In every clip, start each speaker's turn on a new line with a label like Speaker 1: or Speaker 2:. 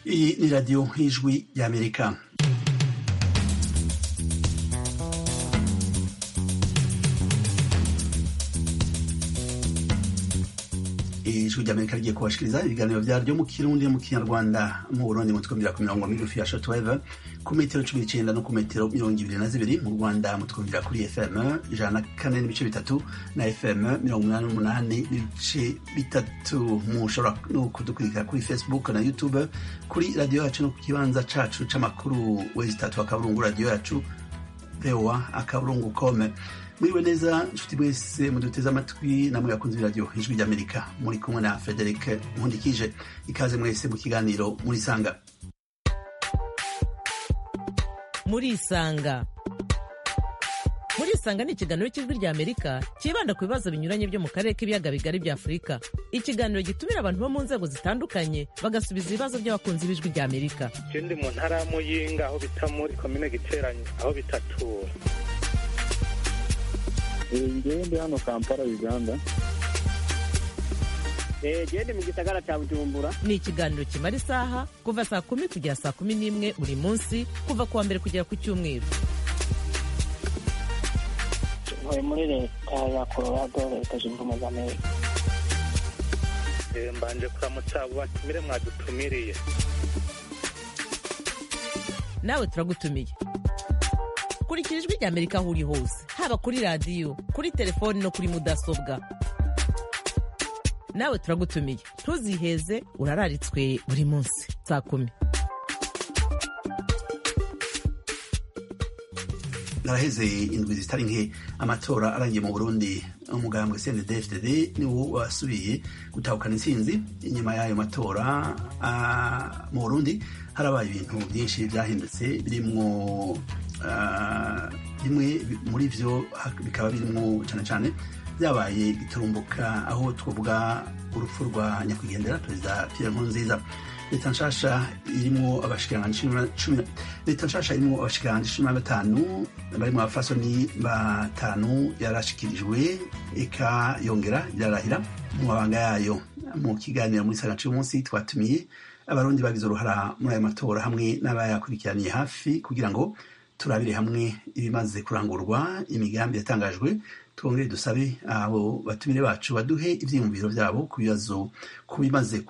Speaker 1: Iyi ni radiyo y'ijwi y'Amerika. ijwi ry'amerika rigiye kubashikiriza ibiganiro vyaryo mu kirundi mu kinyarwanda mu burundi mu twumvira ku mirongo migufi ya shortwave ku metero cumi n'icenda no ku metero mirongo ibiri na zibiri mu rwanda mutwumvira kuri fm ijana na kane n'ibice bitatu na fm mirongo umunani n'umunani n'ibice bitatu mushobora no kudukurikira kuri facebook na youtube kuri radiyo yacu no ku kibanza cacu c'amakuru wezi tatu akaburungu radiyo yacu voa akaburungu kome mwiriwe neza nshuti mwese muduteze amatwi namwe bakunze b'iradiyo ijwi ry'amerika muri kumwe na frederic nkundikije ikaze mwese mu kiganiro murisanga
Speaker 2: murisanga murisanga ni ikiganiro cy'ijwi ry'amerika cyibanda ku bibazo binyuranye byo mu karere k'ibiyaga bigari bya afurika ikiganiro gitumira abantu bo mu nzego zitandukanye bagasubiza ibibazo by'abakunzi b'ijwi ry'amerika
Speaker 3: ndi mu ntara ya muyinga aho bita muri komine giteranye aho bitatura
Speaker 4: ngewe ndi hano kampala uganda
Speaker 5: gende mu gisagara cya bujumbura
Speaker 2: ni ikiganiro kimara isaha kuva saa kumi kugera saa kumi n'imwe buri munsi kuva ku wa mbere kugera ku cyumweru
Speaker 5: ntuye muri leta ya colorado leta zunze ubumwe za amerika
Speaker 3: mbanje kuramutsa abo batumire mwadutumiriye
Speaker 2: nawe turagutumiye kurikira ijwi ry'amerika aho uri hose haba kuri radiyo kuri telefoni no kuri mudasobwa nawe turagutumiye ntuziheze urararitswe buri munsi saa kumi
Speaker 1: naraheze indwi zitari nke amatora arangiye mu burundi umugambwe cndfdd niwo wasubiye gutahukana intsinzi inyuma y'ayo matora mu burundi harabaye ibintu byinshi byahindutse birimwo bimwe muri vyo bikaba birimwo cane cane byabaye giturumbuka aho twavuga urupfu rwa nyakwigendera perezida pierre nkurunziza leta nshasha irimwo abashikiranganji leta nshasha irimwo abashikiranganji cumi na batanu barimwo abafasoni batanu yarashikirijwe eka yongera irarahira mu mabanga yayo mu kiganiro muri saga c'umunsi twatumiye abarundi bagize uruhara muri ayo matora hamwe n'abayakurikiraniye hafi kugira ngo turabire hamwe ibimaze kurangurwa imigambi yatangajwe twongere dusabe abo batumire bacu baduhe ivyiyumviro vyabo ku bibazo ku bimaze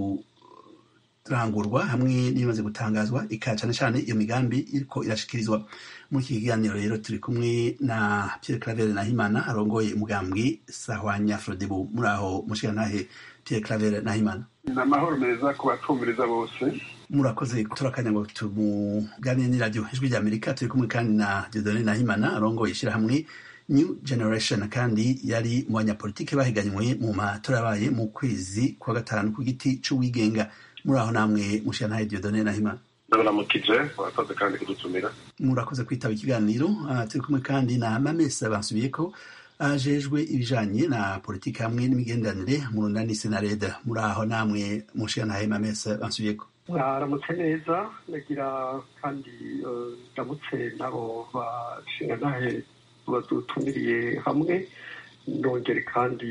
Speaker 1: kurangurwa hamwe n'ibimaze gutangazwa ika cane cane iyo migambi iriko irashikirizwa muri iki kiganiro rero turi kumwe na Pierre Claver Nahimana arongoye umugambwe Sahwanya Frodebu muri aho mushigantahe Pierre Claver Nahimana
Speaker 6: ni amahoro meza ku batumviriza bose
Speaker 1: murakoze turakanya ngo tumuganire n'iradiyo ijwi rya amerika turi kumwe kandi na dieudonne nahimana arongoye ishyirahamwe new generation kandi yari mu banyapolitike bahiganywe mu matora yabaye mu kwezi kwa gatanu ku giti c'uwigenga muri aho namwe mushirantahe dieudonne nahimana
Speaker 6: ndabaramukije murakoze kandi kudutumira
Speaker 1: murakoze kwitaba ikiganiro uh, turi kumwe kandi na mamesa bansubiye ko ajejwe ibijanye na politiki hamwe n'imigenderanire mu runani senareda muri aho namwe mushirantahe mamesa bansubiye ko
Speaker 7: mwaramutse neza ndagira kandi ndamutse n'abo bashingantahe badutumiriye hamwe nongere kandi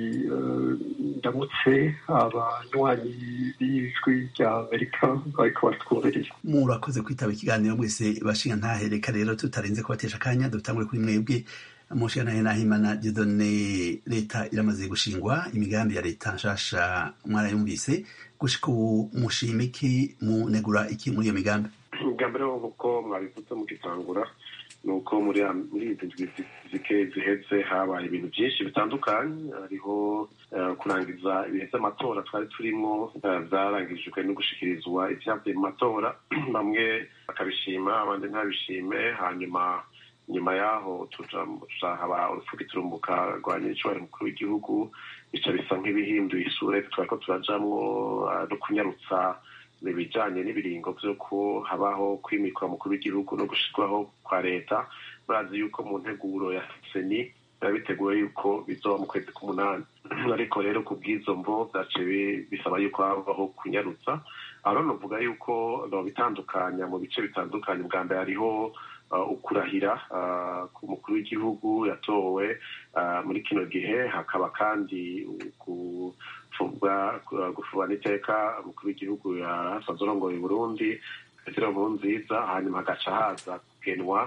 Speaker 7: ndamutse abanywanyi b'ijwi rya amerika bariko baratwumviriza
Speaker 1: murakoze kwitaba ikiganiro mwese bashingantahe reka rero tutarinze kubatesha akanya dutangure kuri mwebwe mushigantahe nahimana didone leta iramaze gushingwa imigambi ya leta nshasha mwarayumvise gushika ubu mushima iki munegura iki muri iyo migambi
Speaker 6: bwa mbere nk'uko mwabivuze mugitangura ni uko muri izi ndwi zike ziheze habaye ibintu byinshi bitandukanye hariho kurangiza ibihe by'amatora twari turimo byarangijwe no gushikirizwa ibyavuye mu matora bamwe bakabishima abandi ntabishime hanyuma nyuma yaho tuzahaba urupfu giturumbuka rwa nyir'icyubahiro mukuru w'igihugu bica bisa nk'ibihinduye isura twari ko turajamwo no kunyarutsa ibijanye n'ibiringo vy'uko habaho kwimikwa mukuru w'igihugu no gushirwaho kwa leta murazi yuko mu nteguro ya seni biba biteguwe yuko bizoba mu kwezi k'umunani ariko rero ku bw'izo mvo vyace bisaba yuko habaho kunyarutsa aho novuga yuko bitandukanya mu bice bitandukanye bwa mbere hariho ukurahira ku mukuru w'igihugu yatowe muri kino gihe hakaba kandi gufubana iteka umukuru w'igihugu yasanze urongoye burundi petero nkurunziza hanyuma hagaca haza kugenwa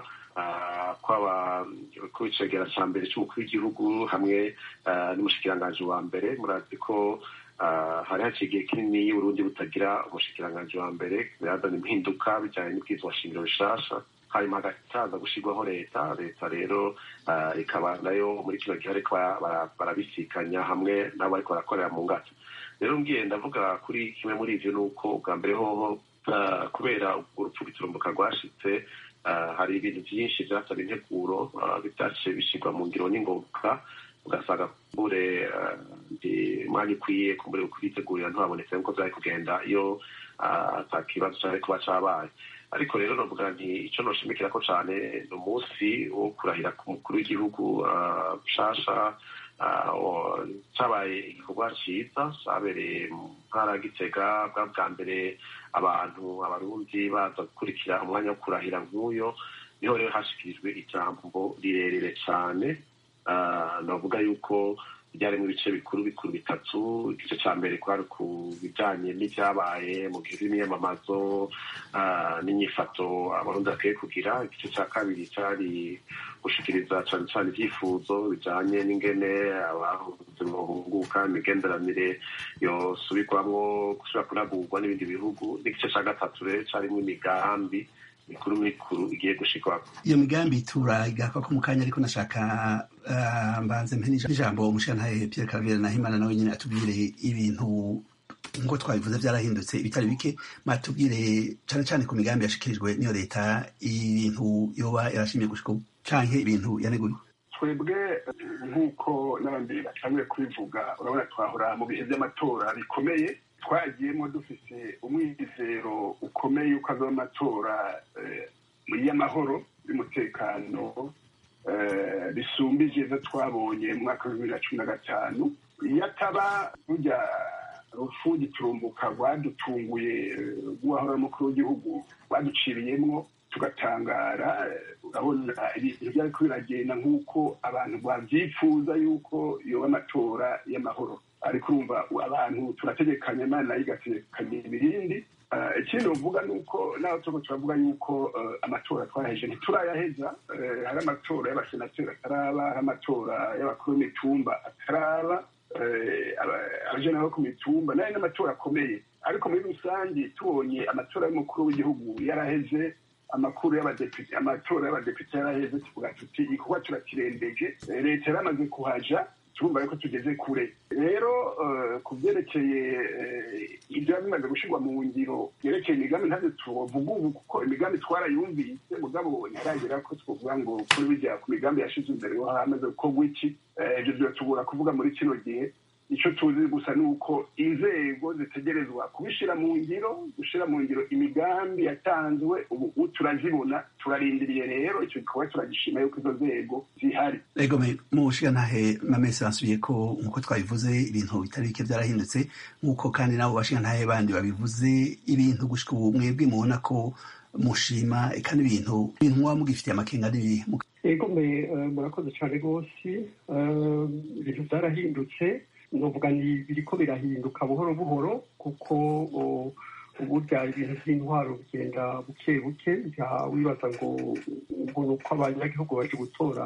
Speaker 6: kw'icegera ca mbere c'umukuru w'igihugu hamwe n'umushikiranganji wa mbere murazi ko hari haciye igihe kinini y'uburundi butagira umushikiranganji wa mbere birazana impinduka bijanye n'ibwirizwa shingiro bishasha hanyuma hagacaza gushirwaho leta leta rero ikaba nayo muri kino gihe ariko barabisikanya hamwe n'abo bariko barakorera mu ngata rero ngiye ndavuga kuri kimwe muri ivyo ni uko ubwa mbere hoho kubera urupfu giturumbuka rwashitse hari ibintu byinshi byasaba integuro bitaciye bishyirwa mu ngiro n'ingoboka ugasanga kumbure umwanya ukwiye kumbure kubitegurira ntihabonetse nk'uko byari kugenda iyo ata kibazo cyari kuba cabaye ariko rero novuga nti icyo noshimikira ko cyane ni umunsi wo kurahira ku mukuru w'igihugu mushasha cyabaye igikorwa cyiza cyabereye mu ntara ya gitega bwa bwa mbere abantu abarundi baza gukurikira umwanya wo kurahira nk'uyo niho rero hashikirijwe ijambo rirerire cyane navuga yuko byarimo ibice bikuru bikuru bitatu igice cya mbere kwari ku bijyanye n'ibyabaye mu gihe cy'imyamamazo n'inyifato abarundi bakwiye kugira igice cya kabiri cyari gushikiriza cyane cyane ibyifuzo bijyanye n'ingene abahuze bahunguka imigenderanire yosubirwamo gusubira kunagurwa n'ibindi bihugu n'igice cya gatatu rero cyarimo imigambi mikuru mikuru igiye gushikwa
Speaker 1: iyo migambi turayigaka ko mu kanya ariko nashaka mbanze mpe n'ijambo umushirantahe Pierre Claver Nahimana nawe nyine atubwire ibintu nk'uko twabivuze byarahindutse ibitari bike matubwire cyane cyane ku migambi yashikirijwe n'iyo leta ibintu yoba yarashimye gushika ubu canke ibintu yaneguye
Speaker 8: twebwe nk'uko n'abandi batanguye kubivuga urabona twahora mu bihe by'amatora bikomeye twagiyemo dufite umwizero ukomeye yuko azaba amatora y'amahoro y'umutekano bisumbije izo twabonye mu mwaka wa bibiri na cumi na gatanu iyo ataba rujya rufu giturumbuka rwadutunguye rw'uwahora umukuru w'igihugu rwaduciriyemwo tugatangara urabona ibintu byariko biragenda nk'uko abantu babyifuza yuko yoba amatora y'amahoro ariko urumva abantu turategekanya imana nayo igategekanya ibirindi ikindi uvuga ni uko naho turiko turavuga yuko amatora twaheje ntiturayaheza hari amatora y'abasenateri ataraba hari amatora y'abakuru b'imitumba ataraba abajana bo ku mitumba nayo n'amatora akomeye ariko muri rusange tubonye amatora y'umukuru w'igihugu yaraheze amakuru y'abadepite amatora y'abadepite yaraheze tuvuga tuti igikorwa turakirembeje leta yaramaze kuhaja turumva yuko tugeze kure rero ku byerekeye ibyo bimaze gushyirwa mu ngiro byerekeye imigambi ntabyo tuvuga ubu kuko imigambi twarayumvise mugabo ntaragera ko twavuga ngo kuri bijya ku migambi yashize imbere ho hamaze gukorwa iki ibyo byatubura kuvuga muri kino gihe icyo tuzi gusa ni uko inzego zitegerezwa kubishyira mu ngiro gushyira mu ngiro imigambi yatanzwe ubu turazibona turarindiriye rero icyo gikorwa turagishima yuko izo nzego zihari
Speaker 1: ego mu bushigantahe mamese basubiye ko nk'uko twabivuze ibintu bitari bike byarahindutse nk'uko kandi nabo bashigantahe bandi babivuze ibintu gushika ubu mwebwe mubona ko mushima eka n'ibintu ibintu muba mugifitiye amakenga n'ibihe
Speaker 7: ego murakoze cyane rwose ibintu byarahindutse novuga ni biriko birahinduka buhoro buhoro kuko uburya ibintu by'intwaro bigenda buke buke wibaza ngo ngo ni uko abanyagihugu baje gutora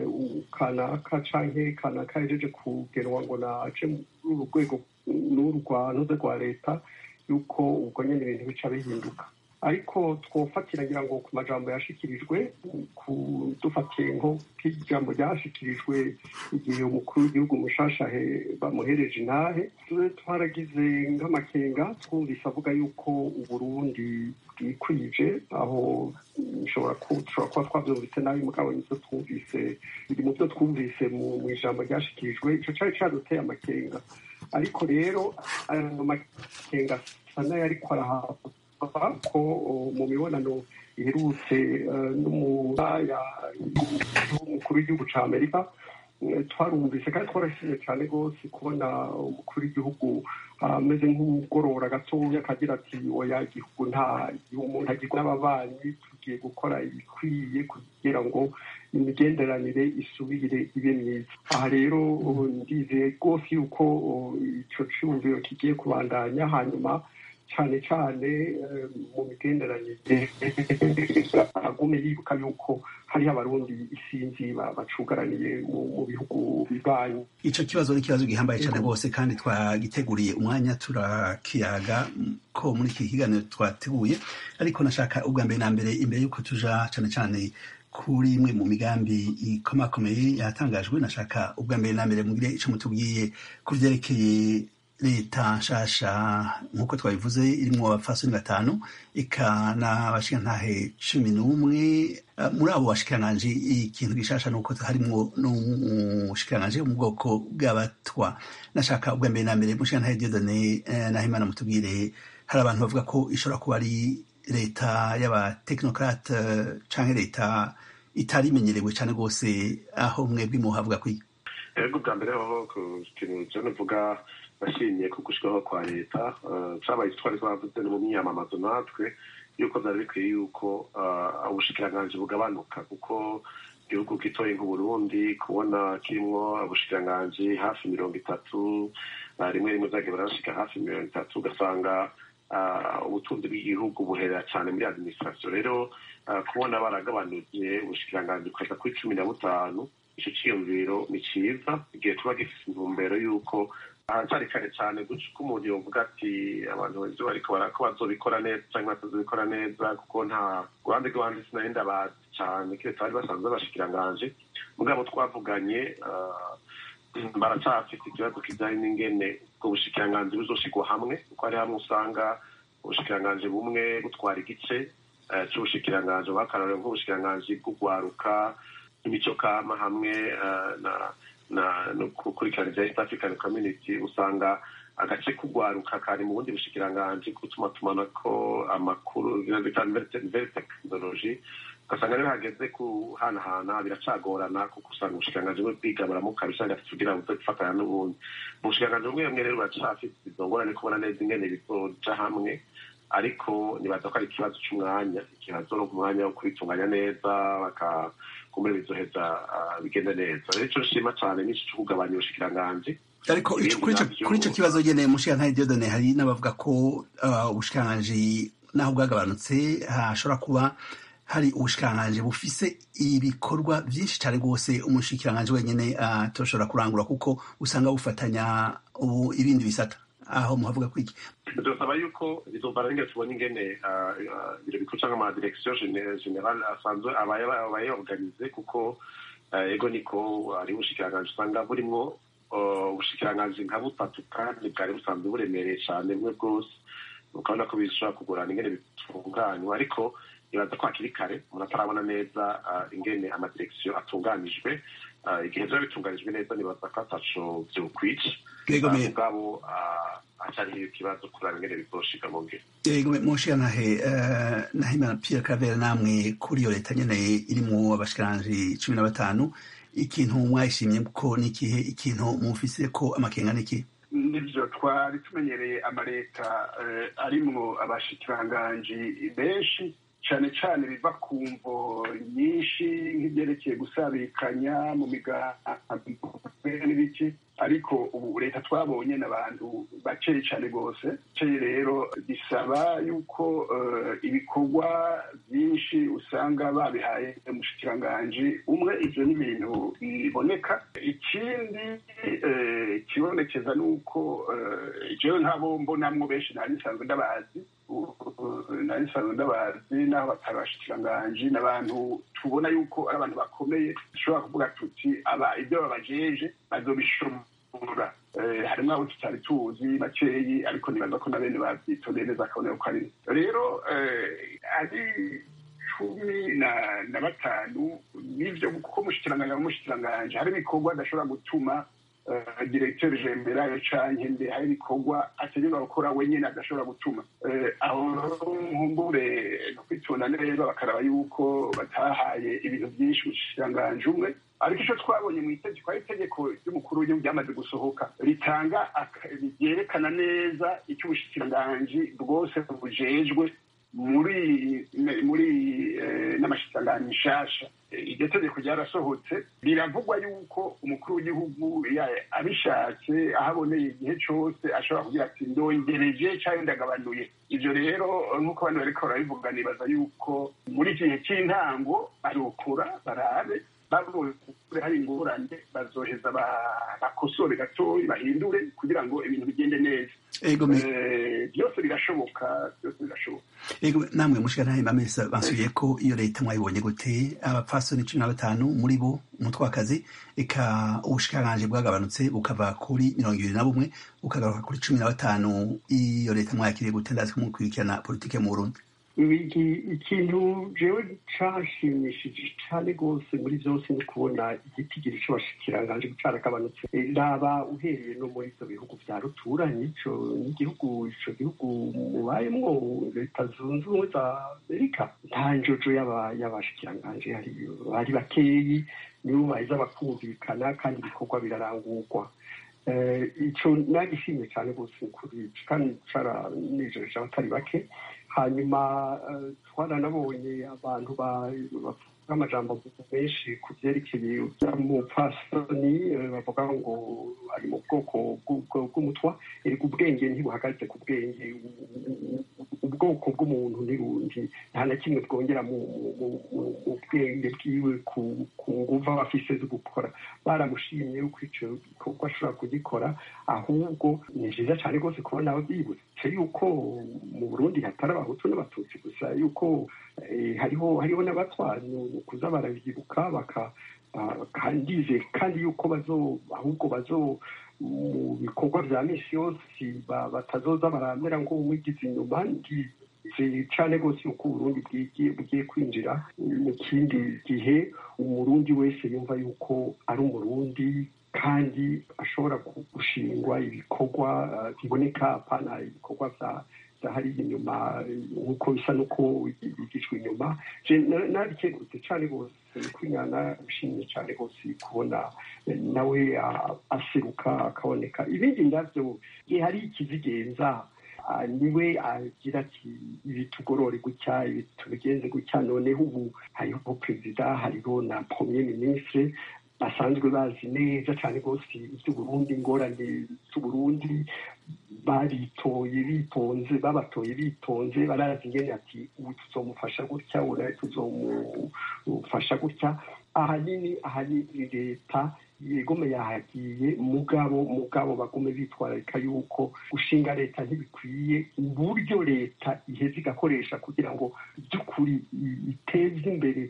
Speaker 7: kanaka canke kanaka yajeje kugenwa ngo naje muri uru rwego n'uru rwa leta yuko ubwo nyene ibintu bica bihinduka ariko twofatira ngira ngo ku majambo yashikirijwe dufatiye nko k'ijambo ryashikirijwe igihe umukuru w'igihugu mushasha bamuhereje intahe twaragize nk'amakenga twumvise avuga yuko uburundi bwikwije aho bishobora kuba twabyumvise nabi mugabo nivyo twumvise biri mu byo twumvise mu ijambo ryashikirijwe ico cari caduteye amakenga ariko rero ayo makenga asa n'ayariko arahabwa ko mu mibonano iherutse n'umukuru w'igihugu cya amerika twarumvise kandi twarashimye cyane rwose kubona umukuru w'igihugu ameze nk'ugorora gatoya akagira ati oya igihugu nta umuntu agirwa n'ababanyi tugiye gukora ibikwiye kugira ngo imigenderanire isubire ibe myiza aha rero ndizeye rwose yuko icyo cyumviro kigiye kubandanya hanyuma cyane cyane mu migenderanire agume yibuka yuko hariho abarundi isinzi bacugaraniye mu bihugu bibanyi
Speaker 1: icyo kibazo ni ikibazo gihambaye cyane rwose kandi twagiteguriye umwanya turakiyaga ko muri iki kiganiro twateguye ariko nashaka ubwa mbere na mbere imbere y'uko tuja cyane cyane kuri imwe mu migambi ikomakomeye yatangajwe nashaka ubwa mbere na mbere mugire icyo mutubwiye ku byerekeye leta nshasha nk'uko twabivuze irimo abafasoni batanu eka n'abashikantahe cumi n'umwe muri abo bashikiranganji ikintu gishasha ni uko harimwo n'umushikiranganji wo mu bwoko bw'abatwa nashaka ubwa mbere na mbere mushikantahe diodone nahimana mutubwire hari abantu bavuga ko ishobora kuba ari leta y'abatekinokrate canke leta itari imenyerewe cyane rwose aho mwebwe muhavuga kwiga
Speaker 6: ego bwa mbere hoho ku kintu cyo navuga nashimye ku gushikaho kwa leta cabaye twari twavuze no mu myamamazo natwe yuko vyari bikwiye yuko ubushikiranganji bugabanuka kuko igihugu gitoye nk'uburundi kubona kirimwo ubushikiranganji hafi mirongo itatu rimwe rimwe vyagiye barashika hafi mirongo itatu ugasanga ubutunzi bw'igihugu buherera cyane muri administration rero kubona baragabanuje ubushikiranganji bukaza kuri cumi na butanu ico ciyumviro ni ciza igihe tuba gifise intumbero y'uko haracyari kare cyane ko umuntu yovuga ati abantu benshi bariko barako bazobikora neza cyangwa batazobikora neza kuko nta ruhande rw'abandi sinari ndabazi cyane keretse bari basanzwe bashikiranganje mugabo twavuganye baracyafite ikibazo kijanye n'ingene ubwo bushikiranganji buzoshigwa hamwe kuko hari hamwe usanga ubushikiranganji bumwe butwara igice c'ubushikiranganji bakarorero nk'ubushikiranganji bw'ugwaruka imico kama hamwe na na no gukurikirana ibya east african community usanga agace kugwaruka kari mu bundi bushikiranganji gutuma tumanako amakuru very technology ugasanga rero hageze kuhanahana biracagorana kuko usanga ubushikiranganji bumwe bwiga baramuka bisanga kugira ngo gufatanya n'ubundi mu bushikiranganji bumwe bumwe rero buracafite izo ngorane kubona neza ingene bizoja hamwe ariko nibaza ko ari ikibazo c'umwanya ikibazo no umwanya wo kubitunganya neza baka kumbe bizoheza bigende neza rero ico nshima cane nico co kugabanya ubushikiranganji
Speaker 1: ariko kuri ico kibazo nyene mushikirantahe diodone hari n'abavuga ko ubushikiranganji naho bwagabanutse hashobora kuba hari ubushikiranganji bufise ibikorwa vyinshi cane rwose umushikiranganji wenyene atoshobora kurangura kuko usanga bufatanya ubu ibindi bisata aho muhavuga kwiki
Speaker 6: dusaba yuko bizovana n'ingene tubona ingene ibiro bikuru canke ama direction general asanzwe abayorganize kuko ego niko ari ubushikiranganji usanga burimwo ubushikiranganji nka butatu kandi bwari busanzwe buremereye cane bumwe bwose ukabona ko bishobora kugorana ingene bitunganywa ariko ibaza ko hakiri kare umuntu atarabona neza ingene amadirekisiyo atunganijwe igihe biba bitunganijwe neza nibaza ko ataco vyokwica mugabo hacariho ikibazo kuraba ingene bizoshika mu ngiro
Speaker 1: yego mushiyantahe nahimana pierre cavera namwe kuri iyo leta nyene irimwo abashikiranji cumi na batanu ikintu mwayishimye ko n'ikihe ikintu mufise ko amakenga n'iki
Speaker 8: nivyo twari tumenyereye amaleta arimwo abashikiranganji benshi cane cane biva ku mvo nyinshi nk'ivyerekeye gusabikanya mu migambi n'ibiki ariko ubu leta twabonye n'abantu bakeye cane rwose ceye rero bisaba yuko ibikorwa byinshi usanga babihaye umushikiranganji umwe ivyo ni ibintu biboneka ikindi kibonekeza ni uko jewe nk'abo mbonamwo benshi nari nsanzwe ndabazi nari nsanzwe ndabazi n'aho batari bashikiranganji n'abantu tubona yuko ari abantu bakomeye dushobora kuvuga tuti aba ibyo babajeje bazobishobora harimo abo tutari tuzi bakeyi ariko nibaza ko na bene bavyitondeye neza akabona yuko ari rero ari cumi na batanu nivyo kuko mushikiranganje mu mushikiranganje hari ibikorwa adashobora gutuma diregiteri generale canke mbe hari ibikorwa ategerezwa gukora wenyine adashobora gutuma aho nkumbure no kwitunda neza bakaraba yuko batahaye ibintu byinshi umushikiranganji umwe ariko icyo twabonye mu itegeko ari itegeko ry'umukuru w'igihugu ryamaze gusohoka ritanga ryerekana neza icyo ubushikiranganji bwose bujejwe muri muri n'amashikiranganji nshasha iryo tegeko ryarasohotse biravugwa yuko umukuru w'igihugu abishatse aho aboneye igihe cyose ashobora kugira ati ndongereje cyangwa ndagabanuye ibyo rero nk'uko abantu bariko barabivuga nibaza yuko muri iki gihe cy'intango barokora barabe babonye hari ingorane bazoheza bakosore gatoya bahindure kugira ngo ibintu bigende neza byose birashoboka byose birashoboka
Speaker 1: ego namwe mushikana bamesa basubiye ko iyo leta mwayibonye gute abapfasoni cumi na batanu muri bo umutwakazi eka ubushikiranganje bwagabanutse bukava kuri mirongo ibiri na bumwe bukagaruka kuri cumi na batanu iyo leta mwayakiriye gute ndazi ko mukurikirana politike mu burundi
Speaker 7: ikintu jewe cashimishije cane rwose muri vyose ni kubona igitigiri c'abashikiranganje caragabanutse raba uhereye no muri ivyo bihugu vya ruturanye ico n'igihugu ico gihugu mubayemwo leta zunze ubumwe za amerika nta njojo y'abashikiranganje bari bakeyi nibo baheza bakumvikana kandi ibikorwa birarangurwa ico nagishimye cane rwose kuri kandi caranejereje abatari bake hanyuma twaranabonye abantu bavuga amajambo menshi ku byerekeye umupfasoni bavuga ngo ari mu bwoko bw'umutwa erega ubwenge ntibuhagaze ku bwenge ubwoko bw'umuntu ntirundi nta na kimwe bwongera mu bwenge bwiwe ku nguvu aba afise zo gukora baramushimye yuko icyo gikorwa ashobora kugikora ahubwo ni byiza cyane rwose kubona byibutse yuko mu burundi hatari abahutu n'abatutsi gusa yuko hariho hariho n'abatwara kuza barabyibuka baka kandize kandi yuko bazo ahubwo bazo mu bikorwa bya misi yose batazoza baramera ngo wigize inyuma cyane rwose yuko uburundi bugiye kwinjira mu kindi gihe umurundi wese yumva yuko ari umurundi kandi ashobora gushingwa ibikorwa biboneka apana ibikorwa bya hari inyuma nk'uko bisa n'uko bigishwa inyuma nabikengurutse cyane rwose kwinyana bishimye cyane rwose kubona nawe aseruka akaboneka ibindi nabyo igihe hari ikizigenza niwe agira ati ibi tugorore gutya ibi tubigenze gutya noneho ubu hariho perezida hariho na premier ministre basanzwe bazi neza cyane rwose iby'uburundi ingorane z'uburundi baritoye bitonze babatoye bitonze barazi ingene ati ubu tuzomufasha gutya ura tuzomufasha gutya ahanini ahanini leta yegome yahagiye mugabo mugabo bagume bitwararika yuko gushinga leta ntibikwiye uburyo leta iheza igakoresha kugira ngo by'ukuri iteze imbere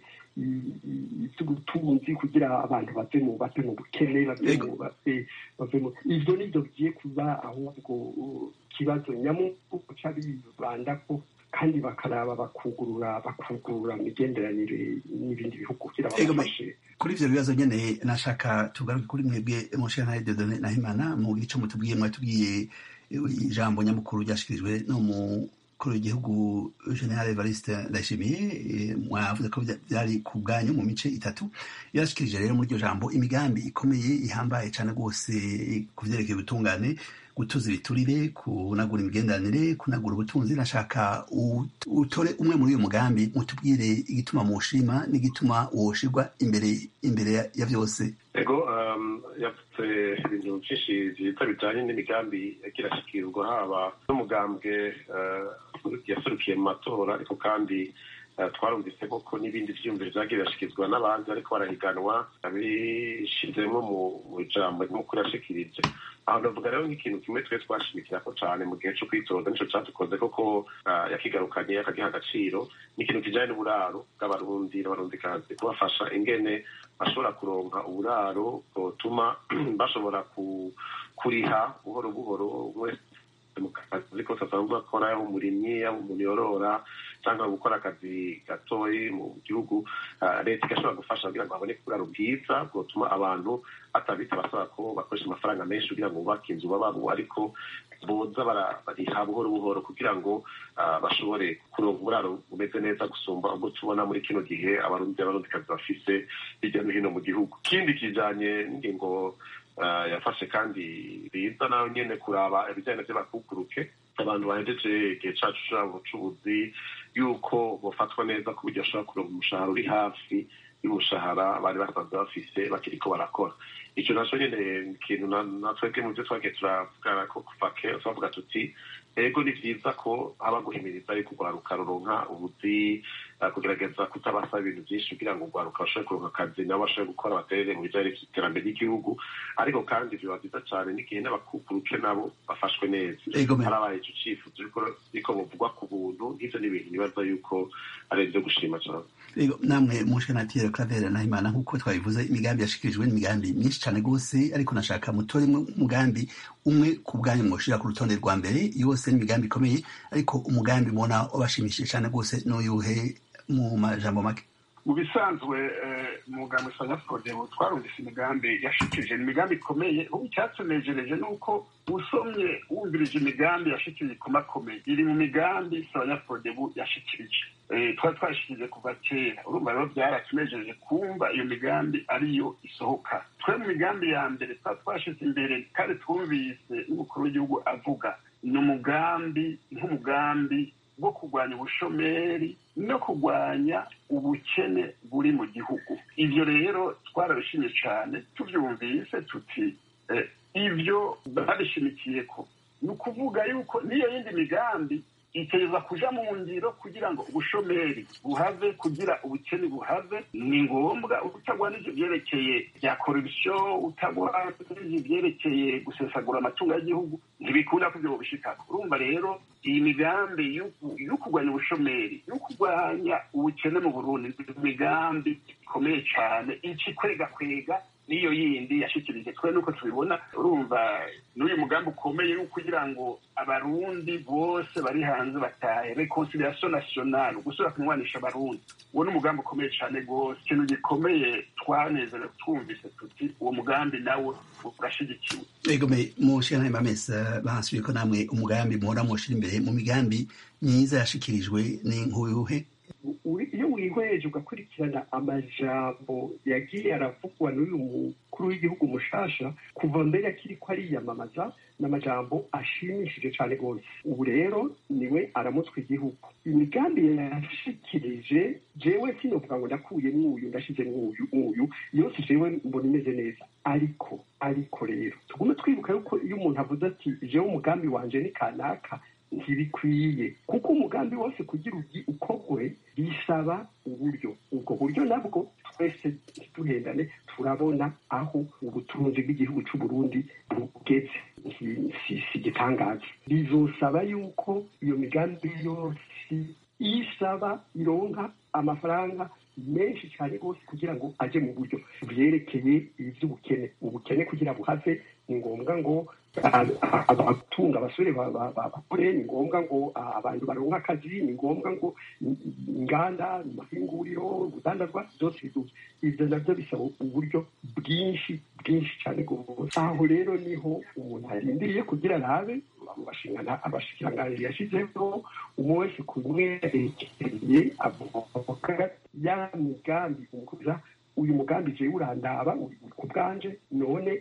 Speaker 7: iby'ubutunzi kugira abantu bave mu bave mu bukene bave mu bave mu ibyo nibyo bigiye kuba ahubwo ikibazo nyamukuru cy'abibanda ko kandi bakaraba bakugurura bakugurura imigenderanire n'ibindi bihugu kugira babafashe
Speaker 1: kuri ivyo bibazo nyene nashaka tugaruke kuri mwebwe mushana Dieudonné Nahimana mu gice mutubwiye mwatubwiye ijambo nyamukuru ryashikirijwe no mu kuri w'igihugu general evariste ndayishimiye mwavuze ko byari ku bwanyu mu mice itatu yarashikirije rero muri iryo jambo imigambi ikomeye ihambaye cyane rwose ku vyerekeye ubutungane gutuza ibiturire kunagura imigenderanire kunagura ubutunzi nashaka utore umwe muri uyu mugambi mutubwire igituma muwushima n'igituma woshirwa imbere imbere ya byose
Speaker 6: ego yavuze ibintu byinshi byiza bijyanye n'imigambi yagira ashikirwa haba n'umugambwe yaserukiye mu matora ariko kandi twarumvise koko n'ibindi byiyumviro byagiye birashyikirizwa n'abandi ariko barahiganwa bishyizemo mu ijambo nyamukuru yashikirije aho ndavuga rero nk'ikintu kimwe twe twashimikira ko cyane mu gihe cyo kwitoza nicyo cyadukoze koko yakigarukanye akagiha agaciro ni ikintu kijyanye n'uburaro bw'abarundi n'abarundikazi kubafasha ingene bashobora kuronka uburaro butuma bashobora kuriha buhoro buhoro mu kazi kose asanzwe akora yaba umurimyi yaba umuntu yorora cyangwa gukora akazi gatoyi mu gihugu leta igashobora gufasha kugira ngo haboneke uburaro bwiza bwotuma abantu atabita basaba ko bakoresha amafaranga menshi kugira ngo bubake inzu babamo ariko boza bariha buhoro buhoro kugira ngo bashobore kuronka uburaro bumeze neza gusumba ubwo tubona muri kino gihe abarundi abarundikazi bafise hirya no hino mu gihugu ikindi kijanye n'ingingo yafashe kandi biza nayo nyene kuraba ibijyanye n'abakukuruke abantu bahejeje igihe cacu cabo c'ubuzi yuko bofatwa neza ku buryo bashobora kuronka umushahara uri hafi y'umushahara bari basanzwe bafise bakiriko barakora ico naco nyene ikintu natwebwe mu vyo twagiye turavugana ko kuva kera twavuga tuti ego ni vyiza ko haba guhimiriza yuko urwaruka ruronka ubuzi kugerageza kutabasaba ibintu vyinshi kugira ngo urwaruka bashobore kuronka akazi nabo bashobore gukora baterere mu bijanye n'iterambere ry'igihugu ariko kandi vyoba vyiza cane n'igihe n'abakukuruke nabo bafashwe neza harabaye ico cifuzo riko buvugwa ku buntu nk'ivyo ni ibintu nibaza yuko ari ivyo gushima cane
Speaker 1: namwe mushenatire claver nahimana nk'uko twabivuze imigambi yashikirijwe n'imigambi myinshi cane rwose ariko nashaka mutore umugambi umwe ku bwanyu mwoshira ku rutonde rwa mbere yose n'imigambi ikomeye ariko umugambi mubona wabashimishije cane rwose n'uyuhe mu majambo make
Speaker 8: mu bisanzwe umugambi sanyafodebu twarumvise imigambi yashikirije ni imigambi ikomeye ubu icyatunejereje ni uko usomye wumvirije imigambi yashikirije ikomakomeye iri mu migambi sanyafodebu yashikirije twari twashikirije kuva kera urumva rero byaratunejeje kumva iyo migambi ariyo isohoka twe mu migambi ya mbere twari twashize imbere kandi twumvise n'umukuru w'igihugu avuga ni umugambi nk'umugambi bwo kurwanya ubushomeri no kurwanya ubukene buri mu gihugu ibyo rero twarabishimye cyane tubyumvise tuti ibyo babishimikiye ko ni ukuvuga yuko n'iyo yindi migambi iteza kuja mu ngiro kugira ngo ubushomeri buhave kugira ubukene buhave ni ngombwa utagwanije ibyerekeye bya korupsiyo utagwanije ibyerekeye gusesagura amatungo y'igihugu ntibikunda ko ibyo bubishikako urumva rero iyi migambi yo kurwanya ubushomeri yo kurwanya ubukene mu burundi ni imigambi ikomeye cyane ici kwega kwega n'iyo yindi yashikirije twe nuko tubibona urumva n'uyu mugambi ukomeye wo kugira ngo abarundi bose bari hanze batahe reconciliation nationale gusubira kunywanisha abarundi uwo ni umugambi ukomeye cyane rwose ikintu gikomeye twanezerewe twumvise tuti uwo mugambi nawe urashigikiwe
Speaker 1: egome mushira mamesa bahasubiye ko namwe umugambi muhora mushira imbere mu migambi myiza yashikirijwe ni nkuyuhe
Speaker 7: iyo wihweje ugakurikirana amajambo yagiye aravugwa n'uyu mukuru w'igihugu mushasha kuva mbere akiri ko ariyamamaza n'amajambo ashimishije cyane rwose ubu rero niwe aramutswa igihugu imigambi yashikirije jewe sinovuga ngo ndakuye mwuyu ndashize mwuyu mwuyu yose jewe mbona imeze neza ariko ariko rero tugume twibuka yuko iyo umuntu avuze ati jewe umugambi wanje ni kanaka ntibikwiye kuko umugambi wose kugira ugi ukogwe bisaba uburyo ubwo buryo nabwo twese ntituhendane turabona aho ubutunzi bw'igihugu cy'u Burundi bugeze si igitangaza bizosaba yuko iyo migambi yose isaba ironka amafaranga menshi cyane rwose kugira ngo aje mu buryo byerekeye iby'ubukene ubukene kugira buhave ni ngombwa ngo abatunga abasore bakore ni ngombwa ngo abantu baronka akazi ni ngombwa ngo inganda amahinguriro urudandazwa byose biduze ibyo nabyo bisaba uburyo bwinshi bwinshi cyane rwose aho rero niho umuntu arindiriye kugira arabe abashikiranganji yashyizeho umwe wese ku mwerekeye avuga ya migambi umukuza uyu mugambi jewe urandaba ku bwanje none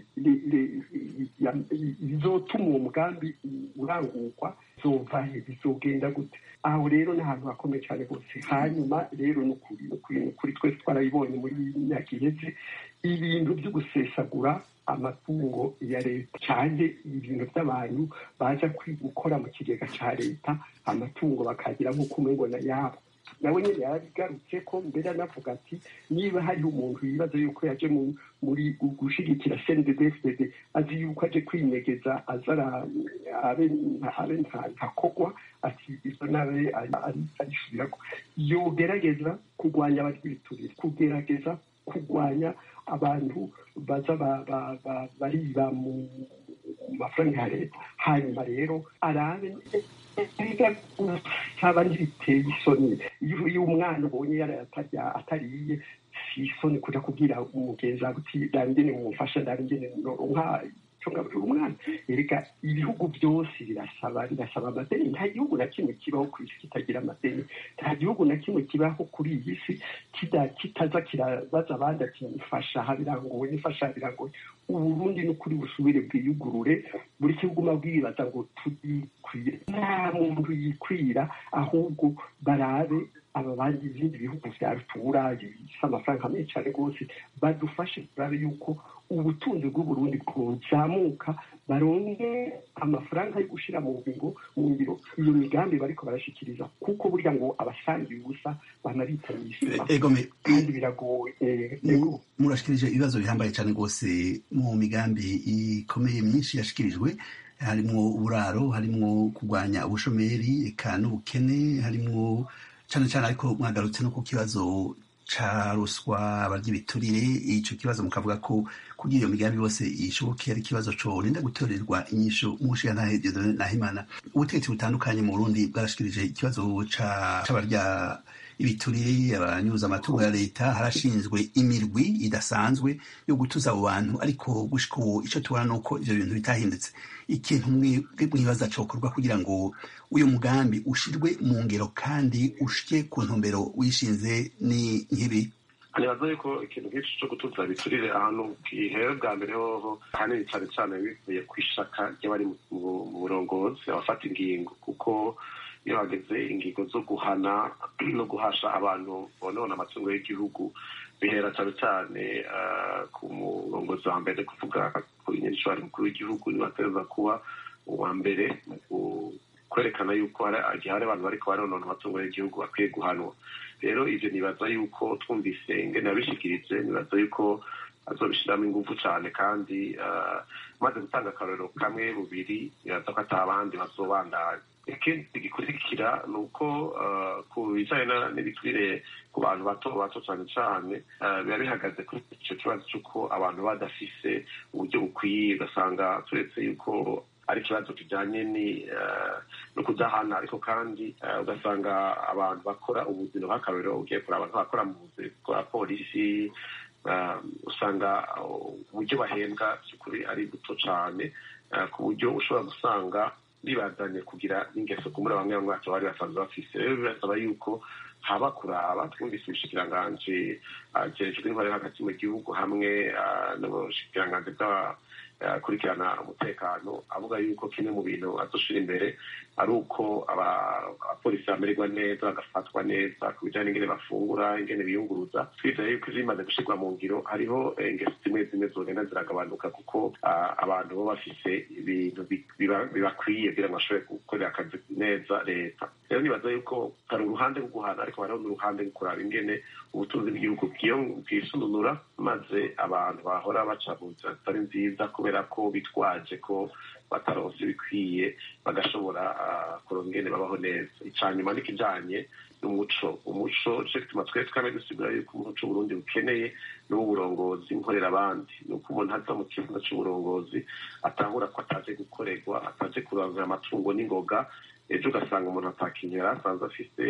Speaker 7: bizotuma uwo mugambi urangurwa zovahe bizogenda gute aho rero ni ahantu hakomeye cyane rwose hanyuma rero ni ukuri twese twarabibonye muri myaka iheze ibintu byo gusesagura amatungo ya leta cyane ibintu by'abantu baza gukora mu kigega cya leta amatungo bakagira nk'uko umwe na yabo nawe nyine yarabigarutse ko mbere anavuga ati niba hariho umuntu yibaza yuko yaje muri gushigikira cndfdd azi yuko aje kwinyegeza azara abe ntakogwa ati izo nawe arisubirako yogerageza kurwanya abaryiturire kugerageza kurwanya abantu baza bariba mu amafaranga ya leta hanyuma rero arabe saba ntibiteye isoni iyo umwana ubonye yarayatarya atariye si isoni kuja kubwira umugenzi wawe uti ndangene mumufasha ndangene nka ngaburira umwana erega ibihugu byose birasaba birasaba amadeni nta gihugu na kimwe kibaho ku isi kitagira amadeni nta gihugu na kimwe kibaho kuri iyi si kitaza kirabaza abandi ati nifasha aha birangoye nifasha birangoye uburundi ni ukuri busubire bwiyugurure buri kiguma bwibaza ngo turikwire nta muntu yikwira ahubwo barabe aba bandi ibindi bihugu vya rutura bifise amafaranga menshi cyane rwose badufashe turabe yuko ubutunzi bw'uburundi bwozamuka baronke amafaranga yo gushira mu ngingo mu ngiro iyo migambi bariko barashikiriza kuko burya ngo abasangiye ubusa banabitanye isima kandi biragoye
Speaker 1: murashikirije ibibazo bihambaye cyane rwose mu migambi ikomeye myinshi yashikirijwe harimwo uburaro harimwo kurwanya ubushomeri eka n'ubukene harimwo cyane cyane ariko mwagarutse no ku kibazo ca ruswa abarya ibiturire ico kibazo mukavuga ko kugira iyo migambi yose ishoboke ari ikibazo corinda gutorerwa inyisho mushiyantahe Dieudonne Nahimana ubutegetsi butandukanye mu Burundi bwarashikirije ikibazo c'abarya ibiturire abanyuza amatungo ya leta harashinzwe imirwi idasanzwe yo gutuza abo bantu ariko gushika ubu ico tubona nuko ivyo bintu bitahindutse ikintu mwibaza cokorwa kugira ngo uyu mugambi ushirwe mu ngero kandi ushike ku ntumbero wishinze ni nk'ibi
Speaker 6: nibaza yuko ikintu nk'ico co gutuza biturire ahantu gihewe bwa mbere hoho ahanini cane cane bivuye kw'ishaka ry'abari mu burongozi abafata ingingo kuko iyo hageze ingingo zo guhana no guhasha abantu bonona amatungo y'igihugu bihera cyane cyane ku murongozi wa mbere kuvuga ku nyenshwari mukuru w'igihugu nibatereza kuba uwa mbere mu kwerekana yuko igihe hari abantu bariko baronona amatungo y'igihugu bakwiye guhanwa rero ivyo nibaza yuko twumvise ingene yabishikirije nibaza yuko azobishiramo ingufu cane kandi maze gutanga akarorero kamwe bubiri nibaza ko ata abandi bazobandanya ikindi gikurikira ni uko ku bijanye n'ibiturire ku bantu bato bato cane cane biba bihagaze kuri ico kibazo c'uko abantu badafise uburyo bukwiye ugasanga turetse yuko ari ikibazo kijanye no kudahana ariko kandi ugasanga abantu bakora ubuzima bw'akarorero ugiye kuraba nk'abakora mu buzi bwa polisi usanga uburyo bahembwa by'ukuri ari buto cane ku buryo ushobora gusanga bibazanye kugira n'ingeso kumura bamwe bamwe bacu bari basanzwe bafise rero birasaba yuko haba kuraba twumvise ubushikiranganji jejwe intwari hagati mu gihugu hamwe n'ubushikiranganji bw'abakurikirana umutekano avuga yuko kimwe mu bintu azoshira imbere ari uko abapolisi bamererwa neza bagafatwa neza ku bijanye n'ingene bafungura ingene biyunguruza twizeye yuko zimaze gushirwa mu ngiro hariho ingeso zimwe zimwe zogenda ziragabanuka kuko abantu bo bafise ibintu bibakwiye kugira ngo bashobore gukorera akazi neza leta rero nibaza yuko hari uruhande rwo guhana ariko hariho n'uruhande rwo kuraba ingene ubutunzi bw'igihugu bwisununura maze abantu bahora baca mu nzira zitari nziza kubera ko bitwaje ko bataronse ibikwiye bagashobora kuronka ingene babaho neza icanyuma n'ikijanye n'umuco umuco nico gituma twese twame dusigura yuko umuco Burundi bukeneye n'uburongozi nkorera abandi ni uko umuntu aza mu kibuga c'uburongozi atahura ko ataje gukorerwa ataje kurangira amatungo n'ingoga ejo ugasanga umuntu atakintu yari asanzwe afise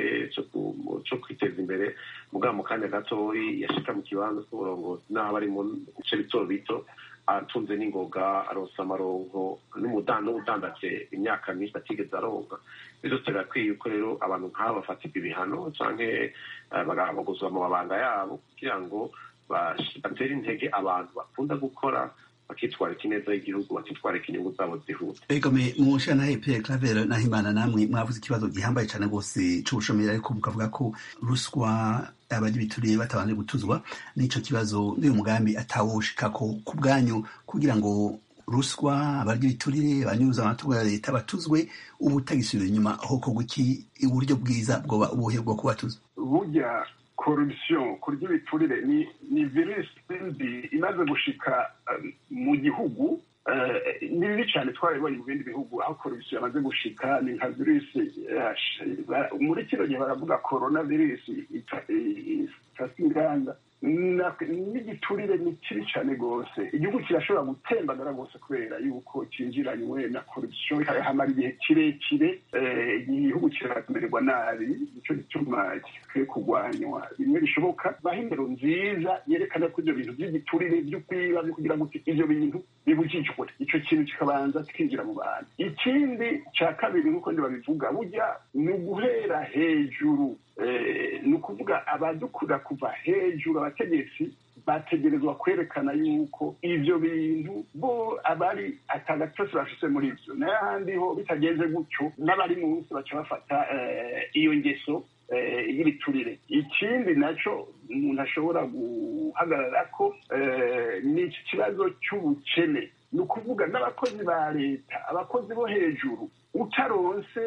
Speaker 6: co kwiteza imbere mugabo mu kanya gatoyi yashika mu kibanza c'uburongozi n'aho bari mu bice bito bito atunze n'ingoga aronsa amaronko n'umudandaje imyaka myinshi atigeze aronka byose birakwiye yuko rero abantu nk'abo bafatirwa ibihano canke bagahagozwa mu mabanga yabo kugira ngo batere intege abantu bakunda gukora bakitwarika ineza y'igihugu bakitwarika inyungu zabo zihuta
Speaker 1: ego me mushana Pierre Claver Nahimana namwe mwavuze ikibazo gihambaye cyane rwose c'ubushomeri ariko mukavuga ko ruswa abagira ibituriye batabanje gutuzwa n'ico kibazo n'uyu mugambi atawushikako ku bwanyu kugira ngo ruswa abarya ibiturire abanyuza amatungo ya leta batuzwe ubu utagisubira inyuma aho kogwa iki uburyo bwiza bwoba ubuhe bwo kubatuza
Speaker 8: burya corruption kurya ibiturire ni ni virusi mbi imaze gushika mu gihugu ni bibi cyane twarabibonye mu bindi bihugu aho corruption yamaze gushika ni nka virusi muri kino gihe baravuga corona virusi itasi inganda n'igiturire ni kibi cyane rwose igihugu kirashobora gutembagara rwose kubera yuko cyinjiranywe na korupsiyo hamara igihe kirekire igihugu kiramererwa nabi nicyo gituma gikwiye kurwanywa bimwe bishoboka baho indero nziza yerekana ko ibyo bintu by'igiturire byo kwiba kugira ngo ibyo bintu bibujijwe icyo kintu kikabanza kikinjira mu bantu ikindi cya kabiri nk'uko babivuga burya ni uguhera hejuru ni ukuvuga abadukura kuva hejuru abategetsi bategerezwa kwerekana yuko ibyo bintu bo abari atagatosi bafise muri ibyo n'ahandi ho bitagenze gutyo n'abari munsi baca bafata iyo ngeso y'ibiturire ikindi nacyo umuntu ashobora guhagarara ko ni iki kibazo cy'ubukene ni ukuvuga n'abakozi ba leta abakozi bo hejuru utaronse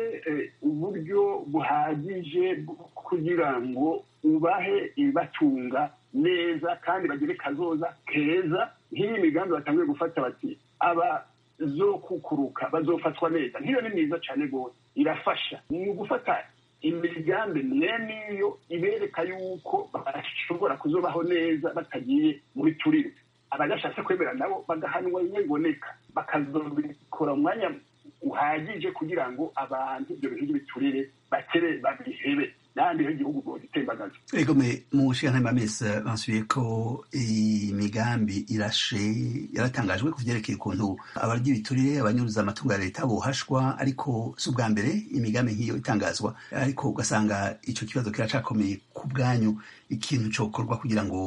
Speaker 8: uburyo buhagije kugira ngo ubahe ibibatunga neza kandi bagire kazoza keza nk'iyi migambi batangiye gufata bati abazokukuruka bazofatwa neza nk'iyo ni myiza cyane rwose irafasha ni ugufata imigambi mwene iyo ibereka yuko bashobora kuzobaho neza batagiye muri turire abadashatse kwemera nabo bagahanwa biboneka bakazobikora umwanya uhagije kugira ngo abantu ibyo bintu by'ibiturire bakere babihebe n'ahandi h'igihugu ngo gitembagaza
Speaker 1: egome mu nshinga amezi basubiye ko imigambi irashe yaratangajwe ku byerekeye ukuntu abarya ibiturire abanyuruza amatungo ya leta bohashwa ariko si ubwa mbere imigambi nk'iyo itangazwa ariko ugasanga icyo kibazo kiracakomeye ku bwanyu ikintu cyokorwa kugira ngo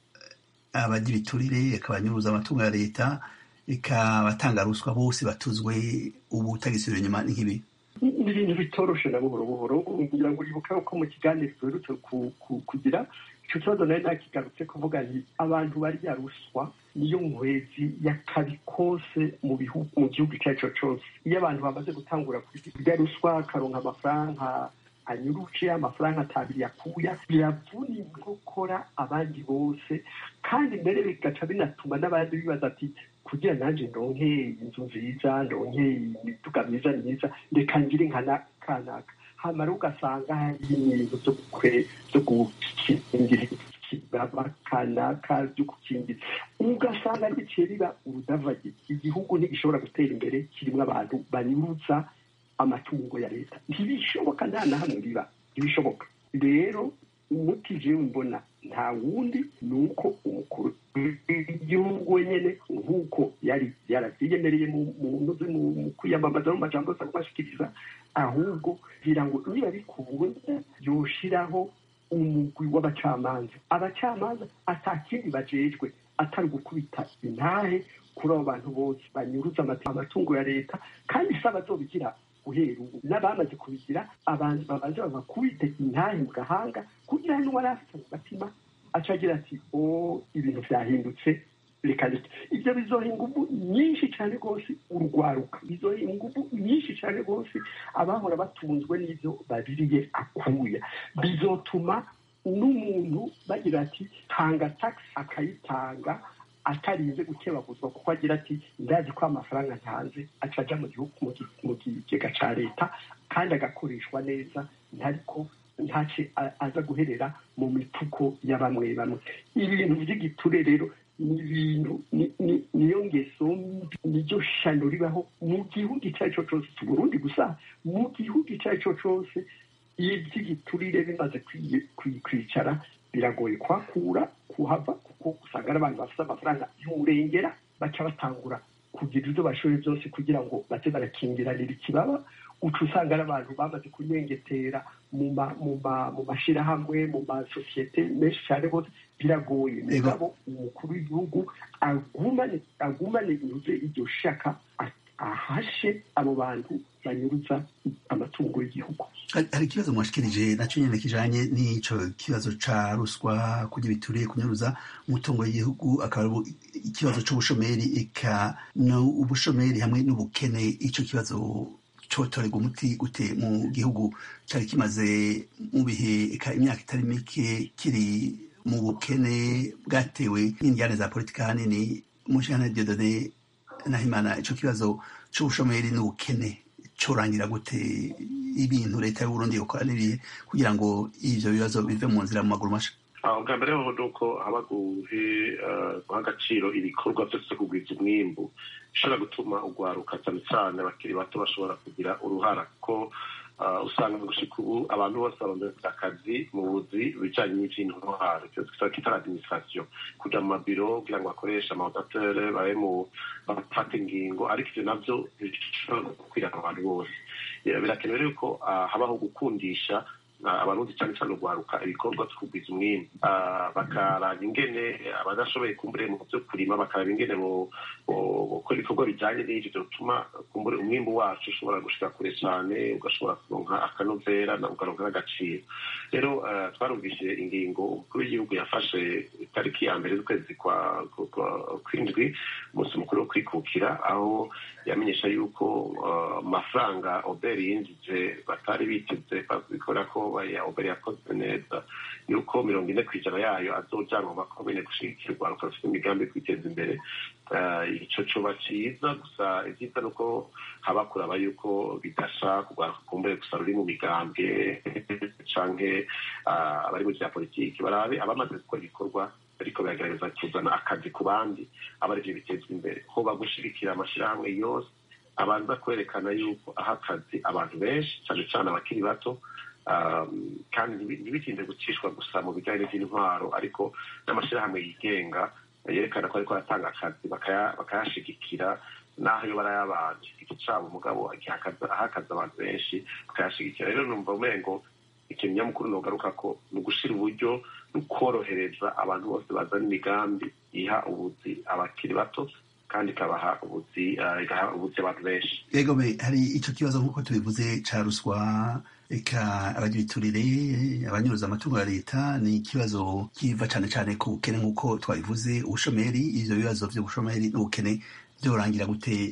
Speaker 1: abarya ibiturire akabanyuruza amatungo ya leta ikabatanga ruswa bose batuzwe ubu utagisubira inyuma ni nk'ibi
Speaker 7: ni ibintu bitoroshe na buhoro buhoro kugira ngo uribuke ko mu kiganiro duherutse kugira icyo kibazo nawe ntakigarutse kuvuga nti abantu barya ruswa niyo nkwezi y'akabi kose mu bihugu mu gihugu icyo ari cyo cyose iyo abantu bamaze gutangura kurya ruswa akaronka amafaranga anyuruje amafaranga atabiri yakuya biravuna inkokora abandi bose kandi mbere bigaca binatuma n'abandi bibaza ati kugira nanjye ndonke inzu nziza ndonke imiduga myiza myiza reka ngire nka kanaka hamara ugasanga hari ibintu byo gukingira ikibaba kanaka byo gukingira ugasanga biciye biba urudavage igihugu ntigishobora gutera imbere kirimo abantu banyuza amatungo ya leta ntibishoboka nta na hamwe biba ntibishoboka rero umuti jewe mbona nta wundi ni uko umukuru w'igihugu wenyine nk'uko yari yaravyiyemereye mu kwiyamamaza mu majambo asa kubashikiriza ahubwo kugira ngo niba bikunda yoshiraho umugwi w'abacamanza abacamanza atakindi bajejwe atari gukubita intahe kuri abo bantu bose banyuruza amatungo ya leta kandi si abazobigira guhera ubu n'abamaze kubigira abantu babanza babakubite intahe mu gahanga kugira ngo wari afite umutima aca agira ati o ibintu byahindutse reka reka ibyo bizoha ingufu nyinshi cyane rwose urwaruka bizoha ingufu nyinshi cyane rwose abahora batunzwe n'ibyo babiriye akuya bizotuma n'umuntu bagira ati tanga tagisi akayitanga atarinze gukebaguzwa kuko agira ati ndazi ko amafaranga ntanze aca ajya mu gihugu mu kigega cya leta kandi agakoreshwa neza ntariko ntace aza guherera mu mifuko ya bamwe bamwe ibintu by'igiture rero ni ibintu niyo ngeso niryo shano ribaho mu gihugu icyo ari cyo cyose si burundi gusa mu gihugu icyo ari cyo cyose iyo iby'igiturire bimaze kwicara biragoye kuhakura kuhava kuko usanga ari abantu bafite amafaranga y'umurengera baca batangura kugira ibyo bashoboye byose kugira ngo baze barakingiranira ikibaba uca usanga ari abantu bamaze kunyengetera mu mashyirahamwe mu masosiyete menshi cyane rwose biragoye mugabo umukuru w'igihugu agumane inyuze iryo shaka ahashe abo bantu banyuruza amatungo y'igihugu
Speaker 1: hari ikibazo mwashikirije nacyo nyine kijanye n'ico kibazo ca ruswa kurya bituriye kunyuruza umutungo w'igihugu akaba ari ikibazo c'ubushomeri eka ubushomeri hamwe n'ubukene ico kibazo cotorerwa umuti gute mu gihugu cari kimaze mu bihe eka imyaka itari mike kiri mu bukene bwatewe n'indyane za politika hanini mu nshingano diodone nahimana ico kibazo c'ubushomeri n'ubukene corangira gute ibintu leta y'uburundi yokora n'ibihe kugira ngo ivyo bibazo bive mu nzira mu maguru masha
Speaker 6: ubwa mbere ho ni uko haba guha agaciro ibikorwa byose kugwiza umwimbu bishobora gutuma ugwaruka cyane cyane abakiri bato bashobora kugira uruhara ko usanga gushika ubu abantu bose barondera akazi mu buzi bijanye n'ivy'intwaro ivyo twita administration kuja mu mabiro kugira ngo bakoreshe amaodatere babe mu bafata ingingo ariko ivyo navyo bishobora gukwira abantu bose birakenewe rero ko habaho gukundisha abarundi cyane cyane urwaruka ibikorwa two kugwiza umwimbu bakaraba ingene abadashoboye kumbure mu byo kurima bakaraba ingene gukora ibikorwa bijyanye n'ivyo bituma kumbure umwimbu wacu ushobora gushika kure cyane ugashobora kuronka akanovera ukaronka n'agaciro rero twarumvise ingingo umukuru w'igihugu yafashe itariki ya mbere z'ukwezi kw'indwi umunsi mukuru wo kwikukira aho yamenyesha yuko amafaranga oberi yinjije batari biteze bikora ko ya oberi yakoze neza yuko mirongo ine ku ijana yayo azojanwa makomine gushigikirwa rufite imigambi yo kwiteza imbere ico coba ciza gusa ivyiza nuko haba kuraba yuko bidasha kugwaruka kumbure gusa ruri mu migambwe canke abari mu vya politiki barabe abamaze gukora ibikorwa ariko biragerageza kuzana akazi ku bandi aba arivyo bitezwa imbere hoba gushigikira amashirahamwe yose abanza kwerekana yuko aha akazi abantu benshi cane cane abakiri bato kandi ntibitinde gucishwa gusa mu bijyanye n'iby'intwaro ariko n'amashyirahamwe yigenga yerekana ko ariko aratanga akazi bakayashigikira n'aho iyo barayabanje igiti cyabo umugabo ahakaza abantu benshi bakayashigikira rero numva umengo ikintu nyamukuru nogaruka ko ni ugushira uburyo no korohereza abantu bose bazana imigambi iha ubuzi abakiri bato kandi ikabaha ubuzi igaha ubuzi abantu benshi
Speaker 1: yego hari icyo kibazo nk'uko tubivuze ca ruswa eka abagira iturire abanyuruza amatungo ya leta ni ikibazo kiva cyane cyane ku bukene nk'uko twabivuze ubushomeri ivyo bibazo vy'ubushomeri n'ubukene vyorangira gute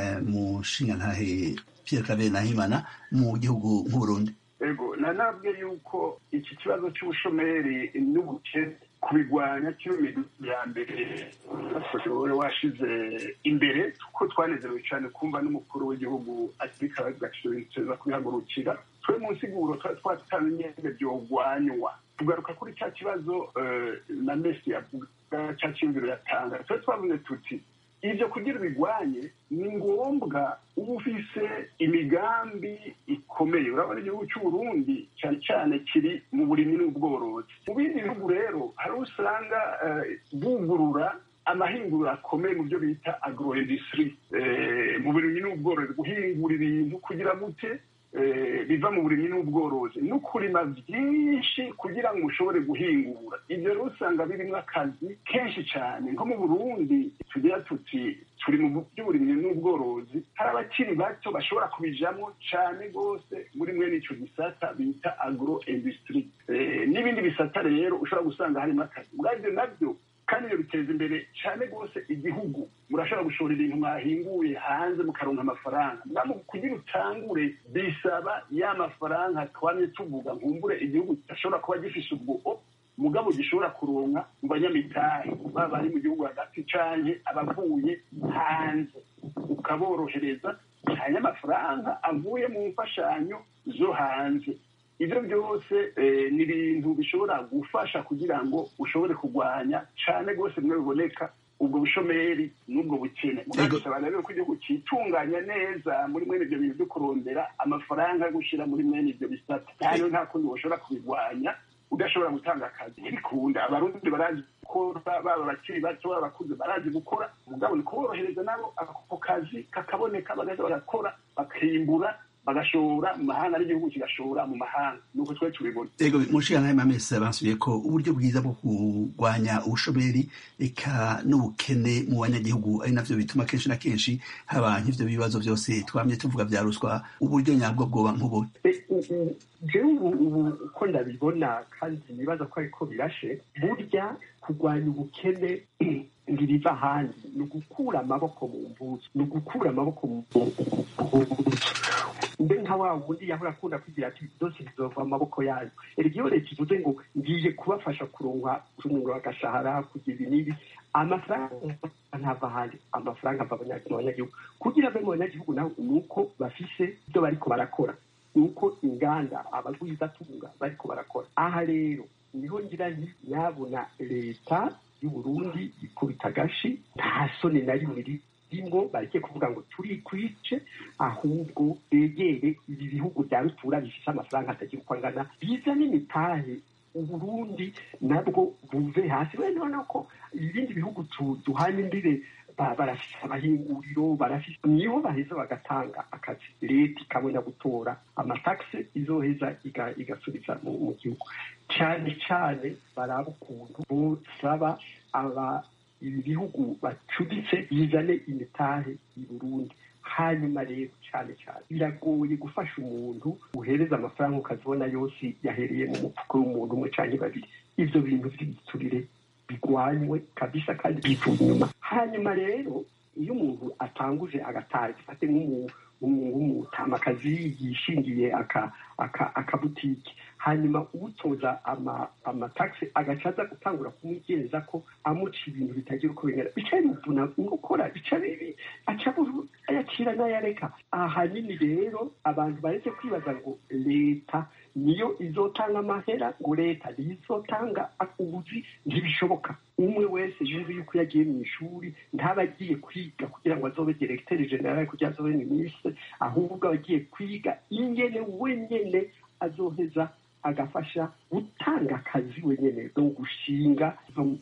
Speaker 1: mu nshingantahe Pierre Claver Nahimana mu gihugu nk'Uburundi
Speaker 8: ego nanabwe yuko iki kibazo cy'ubushomeri n'ubukene kubigwanya kiri mu ya mbere wowe washize imbere kuko twanezerewe cyane kumva n'umukuru w'igihugu akirika agashobora kubihagurukira twe mu nsiguro twari twatanze nyine byogwanywa tugaruka kuri cya kibazo na mesi yavuga cya cyumviro yatanga twe twavuze tuti ibyo kugira bigwanye ni ngombwa uba ufise imigambi ikomeye urabona igihugu cy'uburundi cyane cyane kiri mu burimyi n'ubworozi mu bindi bihugu rero hari usanga bugurura amahinguriro akomeye mu byo bita agro industry mu burimyi n'ubworozi guhingura ibintu kugira gute biva mu burimyi n'ubworozi no kurima byinshi kugira ngo ushobore guhingura ibyo rero usanga birimo akazi kenshi cyane nko mu burundi tugira tuti turi mu by'uburimyi n'ubworozi hari abakiri bato bashobora kubijamo cyane rwose muri mwene icyo gisata bita agro industry n'ibindi bisata rero ushobora gusanga harimo akazi ubwabyo nabyo kandi ibyo biteza imbere cyane rwose igihugu murashobora gushora ibintu mwahinguye hanze mukaronka amafaranga ngamu kugira utangure bisaba ya mafaranga twamye tuvuga nkumbure igihugu kidashobora kuba gifise ubwo mugabo gishobora kuronka mu banyamitahe baba bari mu gihugu hagati canke abavuye hanze ukaborohereza cyane amafaranga avuye mu mfashanyo zo hanze ibyo byose ni ibintu bishobora gufasha kugira ngo ushobore kurwanya cyane rwose bimwe biboneka ubwo bushomeri n'ubwo bukene bisaba rero ko igihugu cyitunganya neza muri mwene ibyo bintu byo kurondera amafaranga yo gushyira muri mwene ibyo bisata kandi nta kundi bashobora kubirwanya udashobora gutanga akazi ntibikunda abarundi barazi gukora baba abakiri bato baba abakuze barazi gukora umugabo ni kuborohereza nabo ako kazi kakaboneka bagaza bagakora bakimbura bagashora mu mahanga n'igihugu kigashora mu mahanga nuko twe tubibona
Speaker 1: ego mushikana mamese basubiye ko uburyo bwiza bwo kurwanya ubushomeri eka n'ubukene mu banyagihugu ari navyo bituma kenshi na kenshi haba nk'ivyo bibazo byose twamye tuvuga vya ruswa uburyo nyabwo bwoba nk'ubu
Speaker 7: jewe ubu uko ndabibona kandi nibaza ko ariko birashe burya kurwanya ubukene ngiriva ahandi ni ugukura amaboko mu mbuzi ni ugukura amaboko mu mbuzi mbe nka wa wundi yahora akunda kugira ati byose bizova mu maboko yayo erega iyo leta ivuze ngo ngiye kubafasha kuronka umuriro agashahara kugira ibi n'ibi amafaranga ntava ahandi amafaranga ava mu banyagihugu kugira ave mu banyagihugu naho ni uko bafise ibyo bariko barakora ni uko inganda abagwizatunga bariko barakora aha rero niho ngira nti nyabona leta y'uburundi ikubita agashi nta soni na rimwe rimwo bareke kuvuga ngo turikwice ahubwo begere ibi bihugu bya rutura bifite amafaranga atagira uko angana bizane imitahe uburundi nabwo buve hasi wenda urabona ko ibindi bihugu duhanye imbibe barafise amahinguriro barafise niho baheza bagatanga akazi leta ikabona gutora amatakisi izoheza igasubiza mu gihugu cyane cyane baraba ukuntu bosaba aba ibi bihugu bacuditse bizane imitahe i burundi hanyuma rero cyane cyane biragoye gufasha umuntu uhereza amafaranga ukazibona yose yahereye mu mufuko w'umuntu umwe cyangwa babiri ibyo bintu by'igiturire bigwanywe kabisa kandi bivuye inyuma hanyuma rero iyo umuntu atanguje agataha gifate nk'umutamakazi yishingiye akabutike hanyuma utoza amatagisi agaca aza gutangura kumwigenza ko amuca ibintu bitagira uko bingana bica bimuvuna gukora bica bibi aca ayacira n'ayareka ahanini rero abantu baretse kwibaza ngo leta niyo izotanga amahera ngo leta niyo izotanga ubuzi ntibishoboka umwe wese yumva yuko iyo agiye mu ishuri ntaba agiye kwiga kugira ngo azobe diregiteri generale kugira azobe minisitiri ahubwo aba agiye kwiga ingene wenyene azoheza agafasha gutanga akazi wenyine no gushinga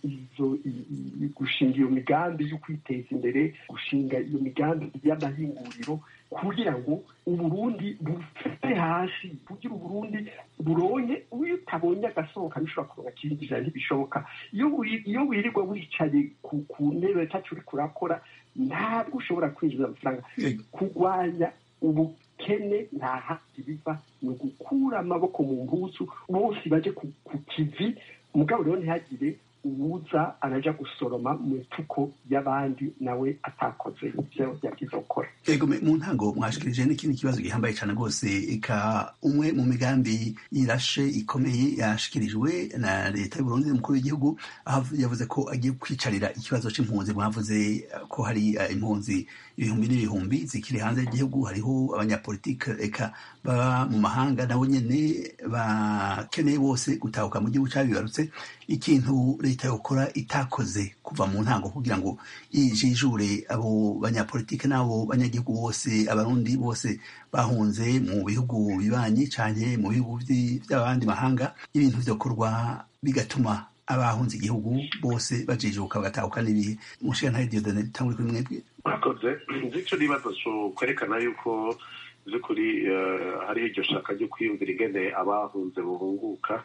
Speaker 7: gushinga iyo migambi yo kwiteza imbere gushinga iyo migambi y'amahinguriro kugira ngo uburundi bufite hasi kugira uburundi buronye iyo utabonye agasohoka bishobora kuronka kinjira ntibishoboka iyo wirirwa wicaye ku ntebe tacu uri kurakora ntabwo ushobora kwinjiza amafaranga kurwanya ubu kene nta handi biva ni ugukura amaboko mu mpuzu bose baje ku kivi mugabo rero ntihagire uwuza araja gusoroma mu mfuko y'abandi nawe atakoze ibyo yabwiza gukora
Speaker 1: ego mu ntango mwashikirije n'ikindi kibazo gihambaye cyane rwose eka umwe mu migambi irashe ikomeye yashikirijwe na leta y'uburundi umukuru w'igihugu aho yavuze ko agiye kwicarira ikibazo c'impunzi mwavuze ko hari impunzi ibihumbi n'ibihumbi zikiri hanze y'igihugu hariho abanyapolitike eka baba mu mahanga nabo nyene bakeneye bose gutahuka mu gihugu cabibarutse ikintu leta yokora itakoze kuva mu ntango kugira ngo ijijure abo banyapolitike n'abo banyagihugu bose abarundi bose bahunze mu bihugu bibanyi canke mu bihugu vy'abandi mahanga ibintu vyokorwa bigatuma abahunze igihugu bose bajijuka bagatahuka n'ibihe mushikantare diodone tanguri kuri mwebwe
Speaker 6: mwakoze nzi ico nibazo co kwerekana yuko by'ukuri hariho iryo shaka ryo kwiyumvira ingene abahunze buhunguka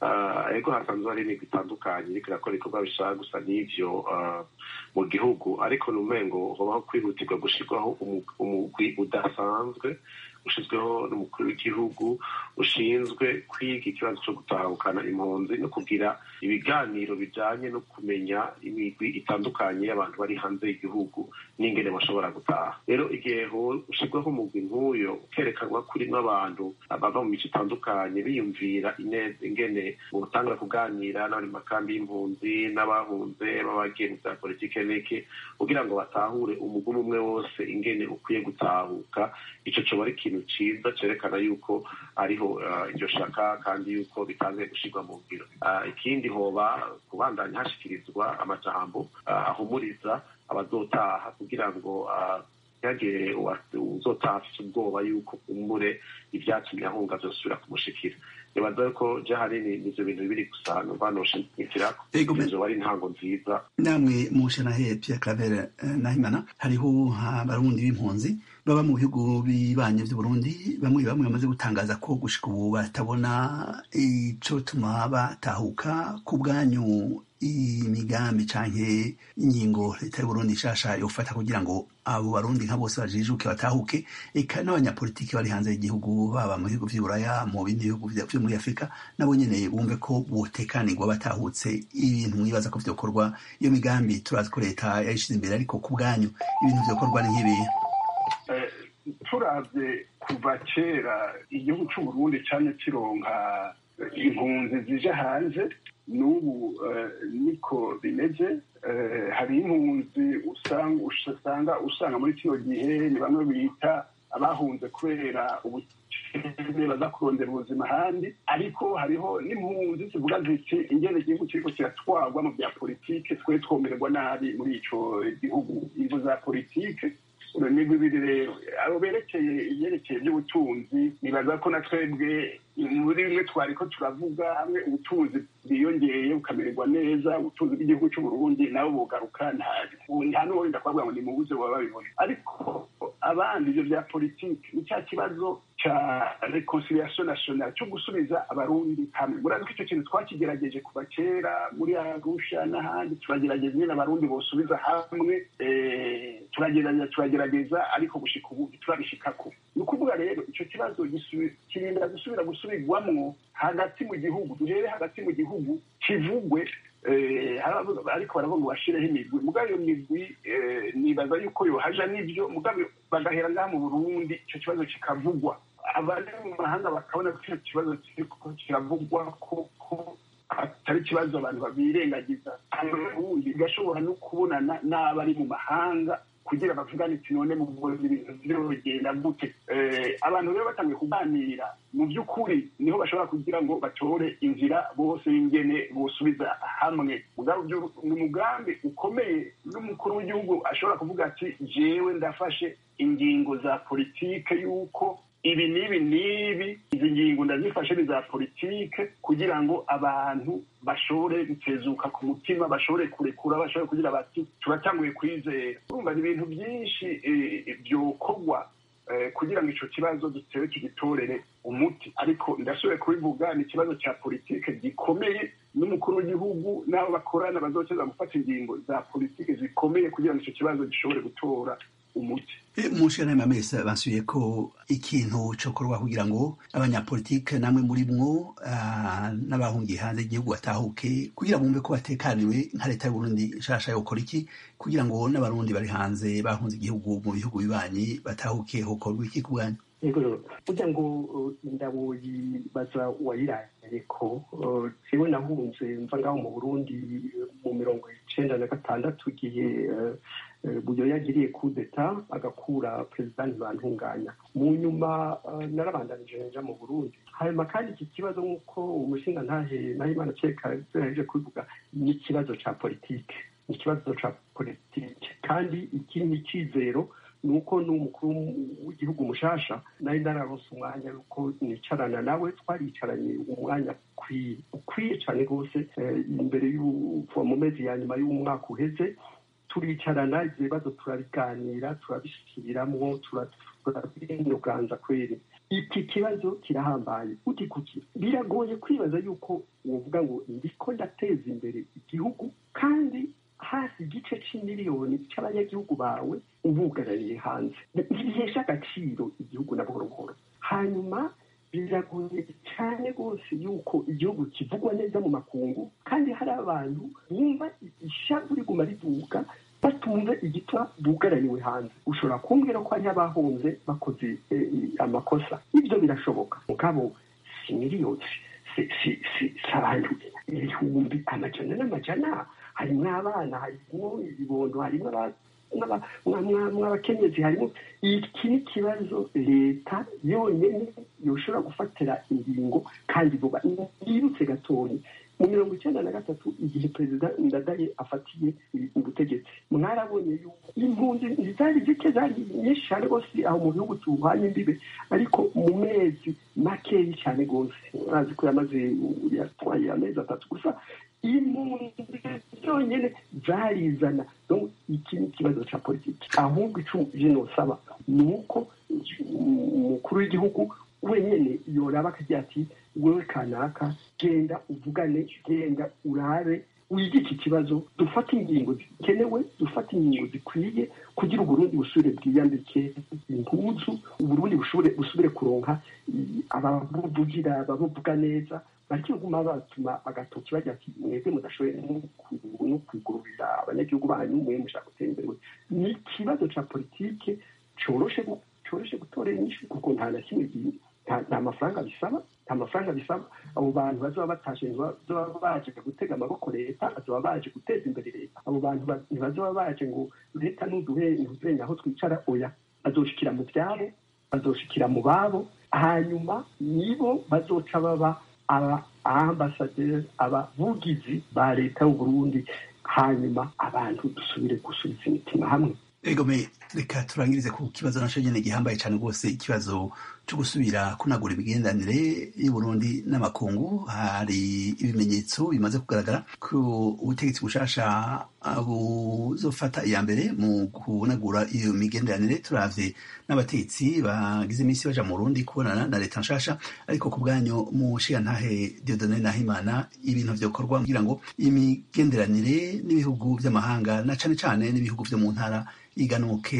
Speaker 6: ego hasanzwe hari imigwi itandukanye iriko irakora ibikorwa bishaka gusa n'ivyo mu gihugu ariko ni umengo hobaho kwihutirwa gushirwaho umugwi udasanzwe ushyizweho n'umukuru w'igihugu ushinzwe kwiga ikibazo cyo gutahukana impunzi no kugira ibiganiro bijyanye no kumenya imigwi itandukanye y'abantu bari hanze y'igihugu n'ingene bashobora gutaha rero igihe ushyirwaho umugwi nk'uyo ukerekanwa kurimo abantu bava mu mico itandukanye biyumvira ingene utangura kuganira n'abari mu makambi y'impunzi n'abahunze b'abagiye mu bya politike n'iki kugira ngo batahure umugwi umwe wose ingene ukwiye gutahuka icyo cyoba ari ikintu cyiza cyerekana yuko ariho iryo shaka kandi yuko bitangiye gushyirwa mu ngiro ikindi hoba kubandanya hashyikirizwa amajambo ahumuriza abazotaha kugira ngo ntihagire uzotaha afite ubwoba yuko umure ibyatumye ahunga byosubira kumushikira nibaza ko je hanini nivyo bintu bibiri gusa numva noshimikirako izo ari intango nziza
Speaker 1: namwe mushanahe Pierre Claver Nahimana hariho abarundi b'impunzi baba mu bihugu bibanye vy'uburundi bamwe bamwe bamaze gutangaza ko gushika ubu batabona ico tuma batahuka ku bwanyu imigambi canke ingingo leta y'uburundi nshasha yofata kugira ngo abo barundi nka bose bajijuke batahuke eka n'abanyapolitiki bari hanze y'igihugu baba mu bihugu vy'uburaya mu bindi bihugu vyo muri afurika nabo nyene bumve ko botekanirwa batahutse ibintu mwibaza ko vyokorwa iyo migambi turazi ko leta yayishize imbere ariko ku bwanyu ibintu vyokorwa ni nk'ibihe
Speaker 8: turavye kuva kera igihugu c'uburundi cane kironka impunzi zije hanze n'ubu niko bimeze hari impunzi usanga usanga muri kino gihe ni bamwe bita abahunze kubera abakene baza kurondera ubuzima ahandi ariko hariho n'impunzi zivuga ziti ingene igihugu kiriko kiratwarwa mu bya politike twe twomererwa nabi muri ico gihugu ingo za politike ni bibiri rero abo berekeye ibyerekeye by'ubutunzi nibaza ko na twebwe muri bimwe twari ko turavuga hamwe ubutunzi bwiyongeye bukamererwa neza ubutunzi bw'igihugu cy'u Burundi nabo bugaruka nta n'uwo wenda kubavuga ngo ni mu buze baba babibona ariko abandi ibyo bya politiki ni cya kibazo cya reconciliation nationale cyo gusubiza abarundi hamwe murazi ko icyo kintu twakigerageje kuva kera muri arusha n'ahandi turagerageza nyine abarundi bosubiza hamwe turagerageza turagerageza ariko gushika ubu turabishikako ni ukuvuga rero icyo kibazo kirinda gusubira gusubirwamwo hagati mu gihugu duhere hagati mu gihugu kivugwe ariko baravuga ngo bashireho imigwi mugabo iyo migwi nibaza yuko yohaja n'ibyo mugabo bagahera ngaha mu burundi icyo kibazo kikavugwa abari mu mahanga bakabona ko icyo kibazo kiriko kiravugwa ko atari ikibazo abantu babirengagiza ubundi bigashobora no kubonana n'abari mu mahanga kugira bavugane iti none mu ibintu birogenda gute abantu rero batangiye kuganira mu by'ukuri niho bashobora kugira ngo batore inzira bose y'ingene bosubiza hamwe ni umugambi ukomeye n'umukuru w'igihugu ashobora kuvuga ati jewe ndafashe ingingo za politike y'uko ibi n'ibi n'ibi izi ngingo ndazifashe ni za politike kugira ngo abantu bashobore gutezuka ku mutima bashobore kurekura bashobore kugira bati turatanguye kwizera urumva ni ibintu byinshi byokorwa kugira ngo icyo kibazo dutere tugitorere umuti ariko ndashoboye kubivuga ni ikibazo cya politike gikomeye n'umukuru w'igihugu n'abo bakorana bazokeza gufata ingingo za politike zikomeye kugira ngo icyo kibazo gishobore gutora umuti
Speaker 1: mu nshingano y'amamesa basuye ko ikintu cokorwa kugira ngo abanyapolitike namwe muri mwo n'abahungiye hanze y'igihugu batahuke kugira bumve ko batekaniwe nka leta y'uburundi nshasha yokora iki kugira ngo n'abarundi bari hanze bahunze igihugu mu bihugu bibanyi batahuke hokorwa iki ku bwanyu
Speaker 7: yego burya ngo indabo yibaza uwayiraye ko jewe nahunze mva ngaho mu burundi mu mirongo icenda na gatandatu igihe buyo yagiriye kudeta agakura perezida ntibantunganya mu nyuma narabandanije nja mu burundi hanyuma kandi iki kibazo nk'uko umushinga ntahe nahimana ceka yaje kubivuga ni ikibazo ca politike ni ikibazo ca politike kandi iki ni icizero ni uko n'umukuru w'igihugu mushasha nari nararonse umwanya yuko nicarana nawe twaricaranye umwanya ukwiye cyane rwose imbere y'uva mu mezi ya nyuma y'umwaka uheze turicarana ibyo bibazo turabiganira turabisubiramwo turabinuganza kweri iki kibazo kirahambaye uti kuki biragoye kwibaza yuko wovuga ngo ndiko ndateza imbere igihugu kandi hafi igice c'imiliyoni c'abanyagihugu bawe ubugaraniye hanze ntibihesha agaciro igihugu na buhoro buhoro hanyuma biragoye cyane rwose yuko igihugu kivugwa neza mu makungu kandi hari abantu bumva ishavu riguma rivuga batumve igitwa bugaraniwe hanze ushobora kumbwira ko hariho abahunze bakoze amakosa ibyo birashoboka mugabo si miliyoni si abantu ibihumbi amajana n'amajana harimo abana harimo ibibondo harimo mw'abakenyezi harimo iki ni ikibazo leta yonyine yoshobora gufatira ingingo kandi vuba yirutse gatoya mu mirongo icyenda na gatatu igihe perezida ndadaye afatiye ubutegetsi mwarabonye yuko impunzi zari zike zari nyinshi cyane rwose aho mu gihugu tubuhanye imbibe ariko mu mezi makeyi cyane rwose urazi ko yamaze yatwaye amezi atatu gusa impunzi zonyine zarizana iki ni ikibazo cya politiki ahubwo icyo jinosaba ni uko umukuru w'igihugu wenyine yoraba akagira ati wewe kanaka genda uvugane genda urabe wige iki kibazo dufate ingingo zikenewe dufate ingingo zikwiye kugira uburundi busubire bwiyambike impuzu uburundi busubire kuronka ababuvugira ababuvuga neza bakiguma batuma agatoki bajya ati mwebwe mudashoboye no kwigururira abanyagihugu banyu mwe mushaka gutera imbere ni ikibazo ca politike coroshe coroshe gutora inyishu kuko nta na kimwe nta mafaranga bisaba nta mafaranga bisaba abo bantu bazaba batashe ntibazaba baje gutega amaboko leta bazaba baje guteza imbere leta abo bantu ntibazaba baje ngo leta nuduhe ntuduhe aho twicara oya bazoshikira mu byabo bazoshikira mu babo hanyuma nibo bazoca baba aba ambasaderi abavugizi ba leta y'uburundi hanyuma abantu dusubire gusubiza imitima hamwe
Speaker 1: egome reka turangirize ku kibazo naco nyene gihambaye cane rwose ikibazo co gusubira kunagura imigenderanire y'uburundi n'amakungu hari ibimenyetso bimaze kugaragara ko ubutegetsi bushasha buzofata iya mbere mu kunagura iyo migenderanire turavye n'abategetsi bagize imisi baja mu burundi kubonana na leta nshasha ariko ku bwanyu mu nshigantahe diodone nahimana ibintu vyokorwa kugira ngo imigenderanire n'ibihugu vy'amahanga na cane cane n'ibihugu vyo mu ntara iganuke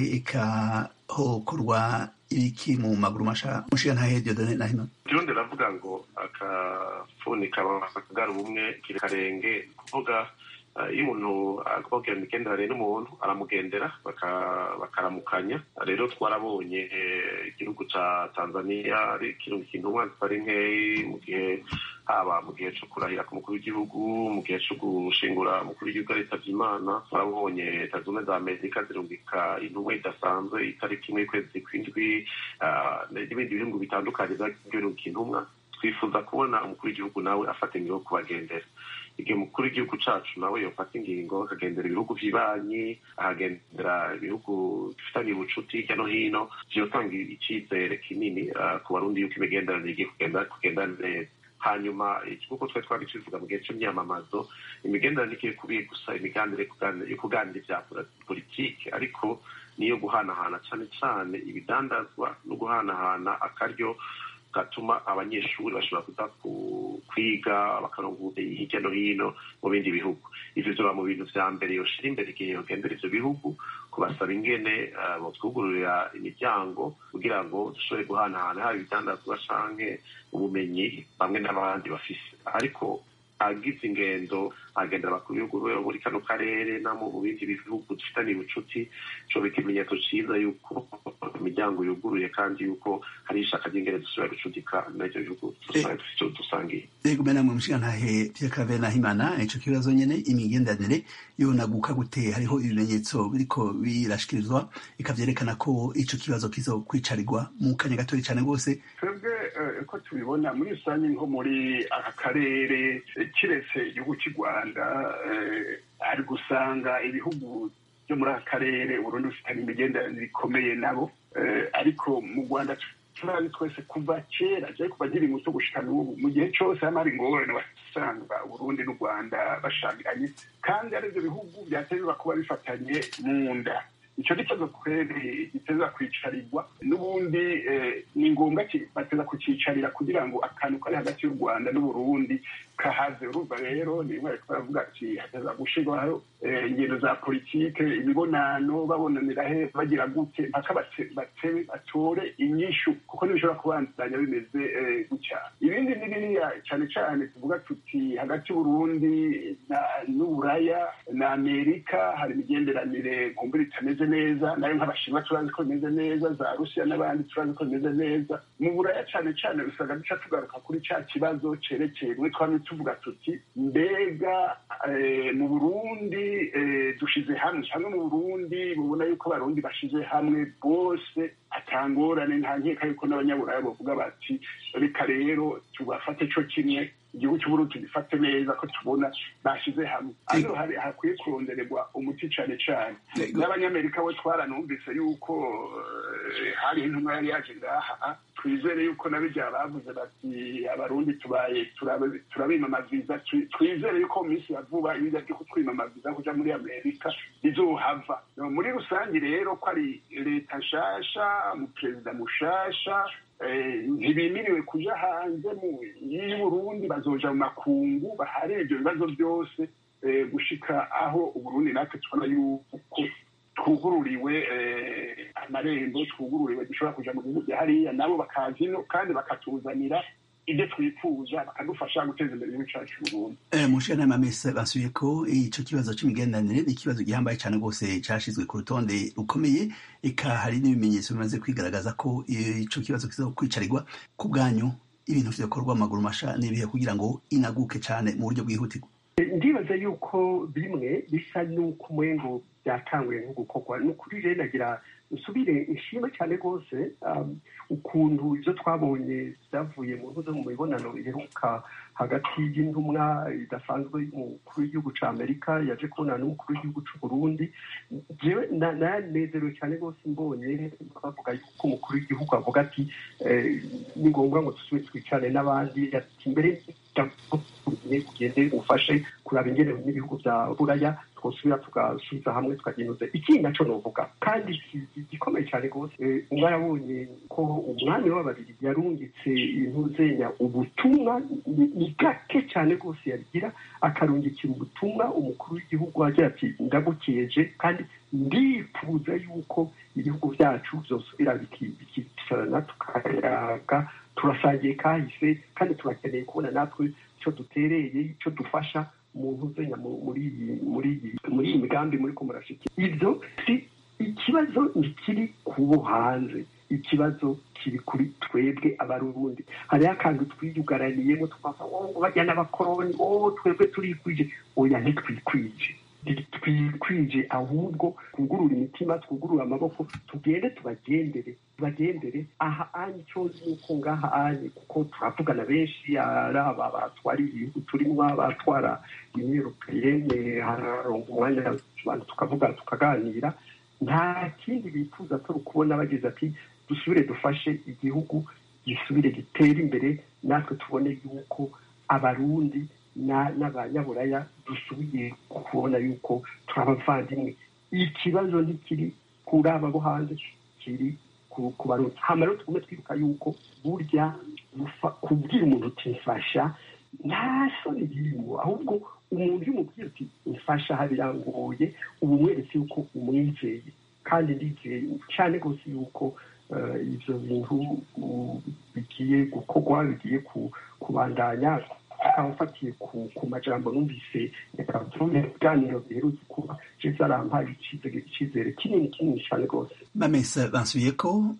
Speaker 1: ikahokorwa ibiki mu maguru masha mushiga ntahe diodone nahima
Speaker 6: irundi ravuga ngo akafuni kabagara ubumwe karenge kuvuga iyo umuntu akubwira imigenderanire n'umuntu aramugendera bakaramukanya rero twarabonye igihugu ca tanzania ari ikintu kintumwa zitari nkeyi mu gihe haba mu gihe co kurahira ku mukuru w'igihugu mu gihe co gushingura umukuru w'igihugu aritavye imana twarabonye leta zunze za amerika zirungika intumwa idasanzwe itariki imwe y'ukwezi kw'indwi n'ibindi bihugu bitandukanye vyarungika intumwa twifuza kubona umukuru w'igihugu nawe afata ingingo yo kubagendera igihe umukuru w'igihugu cacu nawe yofata ingingo akagendera ibihugu vy'ibanyi akagendera ibihugu bifitanye ubucuti hirya no hino vyotanga icizere kinini ku barundi yuko imigenderanire igiye kugenda neza hanyuma nk'uko twari twari tubivuga mu gihe c'imyamamazo imigenderanire igiye kubiye gusa imiganire yo kuganira ivya politike ariko niyo guhanahana cane cane ibidandazwa no guhanahana akaryo gatuma abanyeshuri bashobora kuza kwiga bakaronka ubumenyi hirya no hino mu bindi bihugu ivyo vyoba mu bintu vya mbere yoshira imbere igihe yogendera ivyo bihugu kubasaba ingene botwugururira imiryango kugira ngo dushobore guhanahana haba ibidandazwa canke ubumenyi bamwe n'abandi bafise ariko agize ingendo agendera abakuru b'ibihugu muri kano karere no mu bindi bihugu dufitaniye ubucuti coba ikimenyetso ciza yuko imiryango yuguruye kandi yuko hari ishaka ry'ingene dusubira gucudika n'ivyo bihugu dusangiye
Speaker 1: yego mena mu mushigantahe Pierre Claver Nahimana ico kibazo nyene imigenderanire yonaguka gute hariho ibimenyetso biriko birashikirizwa ikavyerekana ko ico kibazo kizokwicarirwa mu kanya gatoya cane rwose
Speaker 8: twebwe uko tubibona muri rusange nko muri aka karere kiretse igihugu cy'u rwanda ari gusanga ibihugu byo muri aka karere uburundi bufitanye imigenderanire ikomeye nabo ariko mu rwanda turazi twese kuva kera cyari kuva nkiri muto gushika n'ubu mu gihe cyose hama hari ingorane wasanga uburundi n'u rwanda bashanganye kandi ari ibyo bihugu byatezwa kuba bifatanye mu nda icyo ni ikibazo kweri giteza kwicarirwa n'ubundi ni ngombwa bateza kucicarira kugira ngo akantu kari hagati y'u rwanda n'uburundi kahaze urumva rero ni bari baravuga ati hateza gushirwaho ingendo za politike imibonano babonanira he bagira gute mpaka batebe batore inyishu kuko ntibishobora kubandanya bimeze gutya ibindi ni biriya cyane cyane tuvuga tuti hagati y'uburundi n'uburaya na amerika hari imigenderanire kumbura itameze neza nayo nk'abashinwa turazi ko bimeze neza za rusiya n'abandi turazi ko bimeze neza mu buraya cyane cyane usanga duca tugaruka kuri cya kibazo cerekeye rimwe twamye tuvuga tuti mbega mu burundi dushize hamwe hamwe mu burundi mubona yuko abarundi bashize hamwe bose atangorane nta nkeka yuko n'abanyaburaya bavuga bati reka rero tubafate co kimwe igihugu cy'uburundi tugifate neza ko tubona bashyize hamwe hano hakwiye kurondererwa umuti cane cane n'abanyamerika bo twaranumvise yuko hari intumwa yari yaje ngaha twizere yuko nabirya bavuze bati abarundi tubaye turabimamaziza twizere yuko mu minsi ya vuba ibijya byo kutwimamaziza kuja muri amerika bizohava muri rusange rero ko ari leta nshasha umuperezida mushasha ntibimiriwe kuja hanze y'uburundi bazoja mu makungu bahari ibyo bibazo byose gushika aho uburundi natwe tubona yuko twugururiwe amarembo twugururiwe dushobora kuja mu bihugu bya hariya nabo bakaza ino kandi bakatuzanira ibyo twifuza bakadufasha guteza imbere igihugu cyacu Burundi
Speaker 1: mushira n'amamesa basuye ko ico kibazo c'imigenderanire ni ikibazo gihambaye cane rwose cashizwe ku rutonde rukomeye eka hari n'ibimenyetso bimaze kwigaragaza ko ico kibazo kizokwicarirwa ku bwanyu ibintu vyokorwa amaguru masha n'ibihe kugira ngo inaguke cane mu buryo bwihutirwa
Speaker 7: ndibaza yuko bimwe bisa n'uko umengo byatanguye nko gukorwa ni ukuri rero nagira nsubire nshime cyane rwose um, ukuntu ibyo twabonye byavuye mu ntuze mu mibonano iheruka hagati y'intumwa idasanzwe y'umukuru w'igihugu cya amerika yaje kubonana n'umukuru w'igihugu cy'u burundi jewe na- nanezerewe cyane rwose mbonye bavuga yuko umukuru w'igihugu avuga ati eh, ni ngombwa ngo dusubire twicane n'abandi ati mbere ugende ufashe kuraba ingene n'ibihugu bya buraya twosubira tugasubiza hamwe tukagenuza ikindi naco novuga kandi ki- gikomeye cyane rwose eh, mwarabonye ko umwami w'ababiri yarungitse intuzenya ubutumwa ni- ni gake cyane rwose yabigira akarungikira ubutumwa umukuru w'igihugu agira ati ndagukeje kandi ndifuza yuko ibihugu byacu byosubira biki- bikicarana tukayaga turasangiye kahise kandi turakeneye kubona natwe icyo dutereye icyo dufasha mu ntuzenya mu- muri iyi muri iyi muri iyi migambi muri ko murashikira ibyo si ikibazo ntikiri kubo hanze ikibazo kiri kuri twebwe abarundi hariho akantu twiyugaraniyemo tukavuga ngo bajya n'abakoroni oh twebwe turikwije oya ntitwikwije twikwije ahubwo twugurura imitima twugurura amaboko tugende tubagendere tubagendere aha anye icyo nzi ni uko ngaha anye kuko turavugana benshi ari aba batwara ibihugu turimo abatwara imyirukiyene hararonga umwanya abantu tukavuga tukaganira nta kindi bifuza atari ukubona bagize ati dusubire dufashe igihugu gisubire gitere imbere natwe tubone yuko abarundi na- n'abanyaburaya dusubiye kubona yuko turi abavandimwe ikibazo ntikiri kuri aba bo hanze kiri ku ku barundi hama rero tugume twibuka yuko burya gufa- kubwira umuntu uti mfasha nta soni birimo ahubwo umuntu iyo umubwira uti mfasha aha birangoye uba umweretse yuko umwizeye kandi ndizeye cyane rwose yuko eh, ibyo bintu uh, bigiye gukorwa bigiye ku- kubandanya akaba afatiye ku ku majambo numvise mu biganiro biherutse kuba je byarampaye icizere icizere kinini kinini cyane rwose
Speaker 1: bamesa bansubiye ko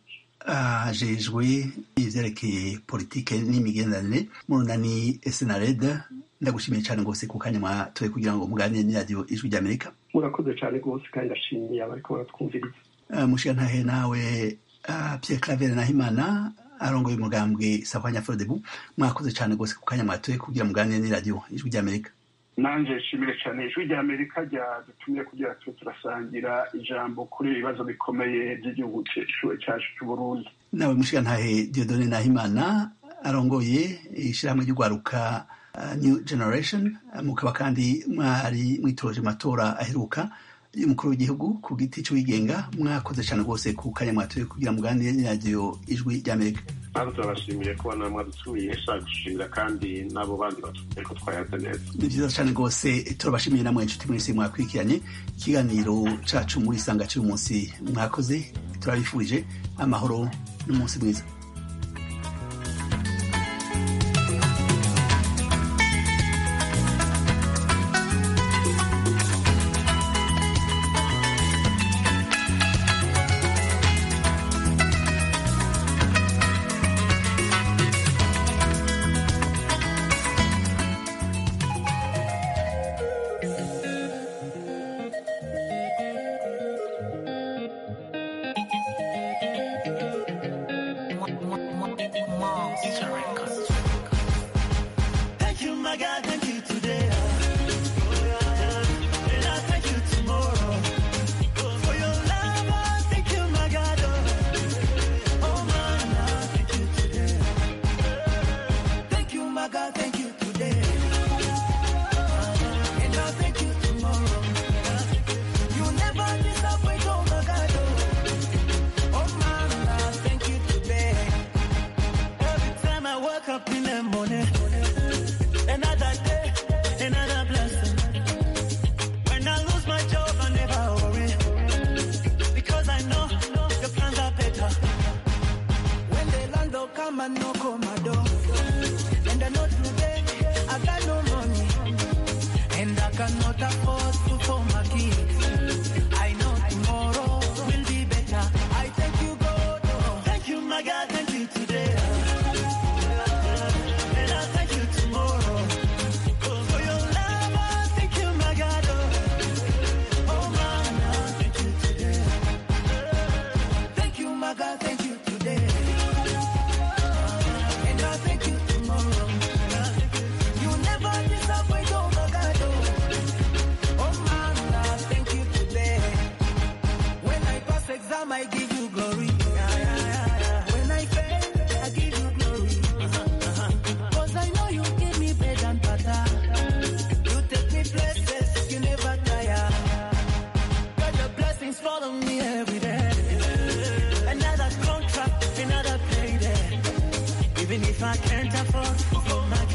Speaker 1: ajejwe ivyerekeye politike n'imigenderanire mu runani senared ndagushimiye cyane rwose ku kanya mwatoye kugira ngo muganire n'iradiyo ijwi ry'amerika
Speaker 7: murakoze cyane rwose kandi ndashimiye abariko baratwumviriza
Speaker 1: Uh, mushigantahe nawe uh, Pierre Claver Nahimana arongoye umugambwe Sahwanya Frodebu mwakoze cyane rwose ku kanya mwatoye kugira muganire n'iradiyo ijwi ry'amerika
Speaker 8: nanje nshimire cyane ijwi rya amerika ryadutumye kugira tube turasangira ijambo kuri ibi bibazo bikomeye by'igihugu cyacu cyacu cy'uburundi
Speaker 1: nawe mushigantahe Dieudonne Nahimana arongoye ishyirahamwe ry'urwaruka uh, New Generation uh, mukaba kandi mwari mwitoje matora aheruka y'umukuru w'igihugu ku giti cy'uwigenga mwakoze cyane rwose ku kanya mwatoye kugira muganire n'iradiyo ijwi ry'amerika
Speaker 6: natwe turabashimiye kuba namwe mwadutumiye shaka gushimira kandi n'abo bandi batubwiye ko twayaze neza
Speaker 1: ni byiza cyane rwose turabashimiye namwe inshuti mwese mwakurikiranye ikiganiro cacu muri isanga cy'uyu munsi mwakoze turabifurije amahoro n'umunsi mwiza
Speaker 9: Thank you, my God, thank you today. And I thank you tomorrow. For your love, I thank you, my God. Oh, man, I thank you today. Thank you, my God, thank you today. And I thank you tomorrow. You never disappoint, oh, my God. Oh, man, I thank you today. Every time I wake up in the morning. Another day, another blessing. When I lose my job, I never worry. Because I know your plans are better. When the landlord come and knock on my door. And I know today I got no money. And I cannot afford food for my kids. I know tomorrow will be better. I thank you, God. oh. Thank you, my God. Thank you today. And I thank you tomorrow. For your love, I thank you, my God. Oh, man, I thank you today. Even if I can't afford, oh my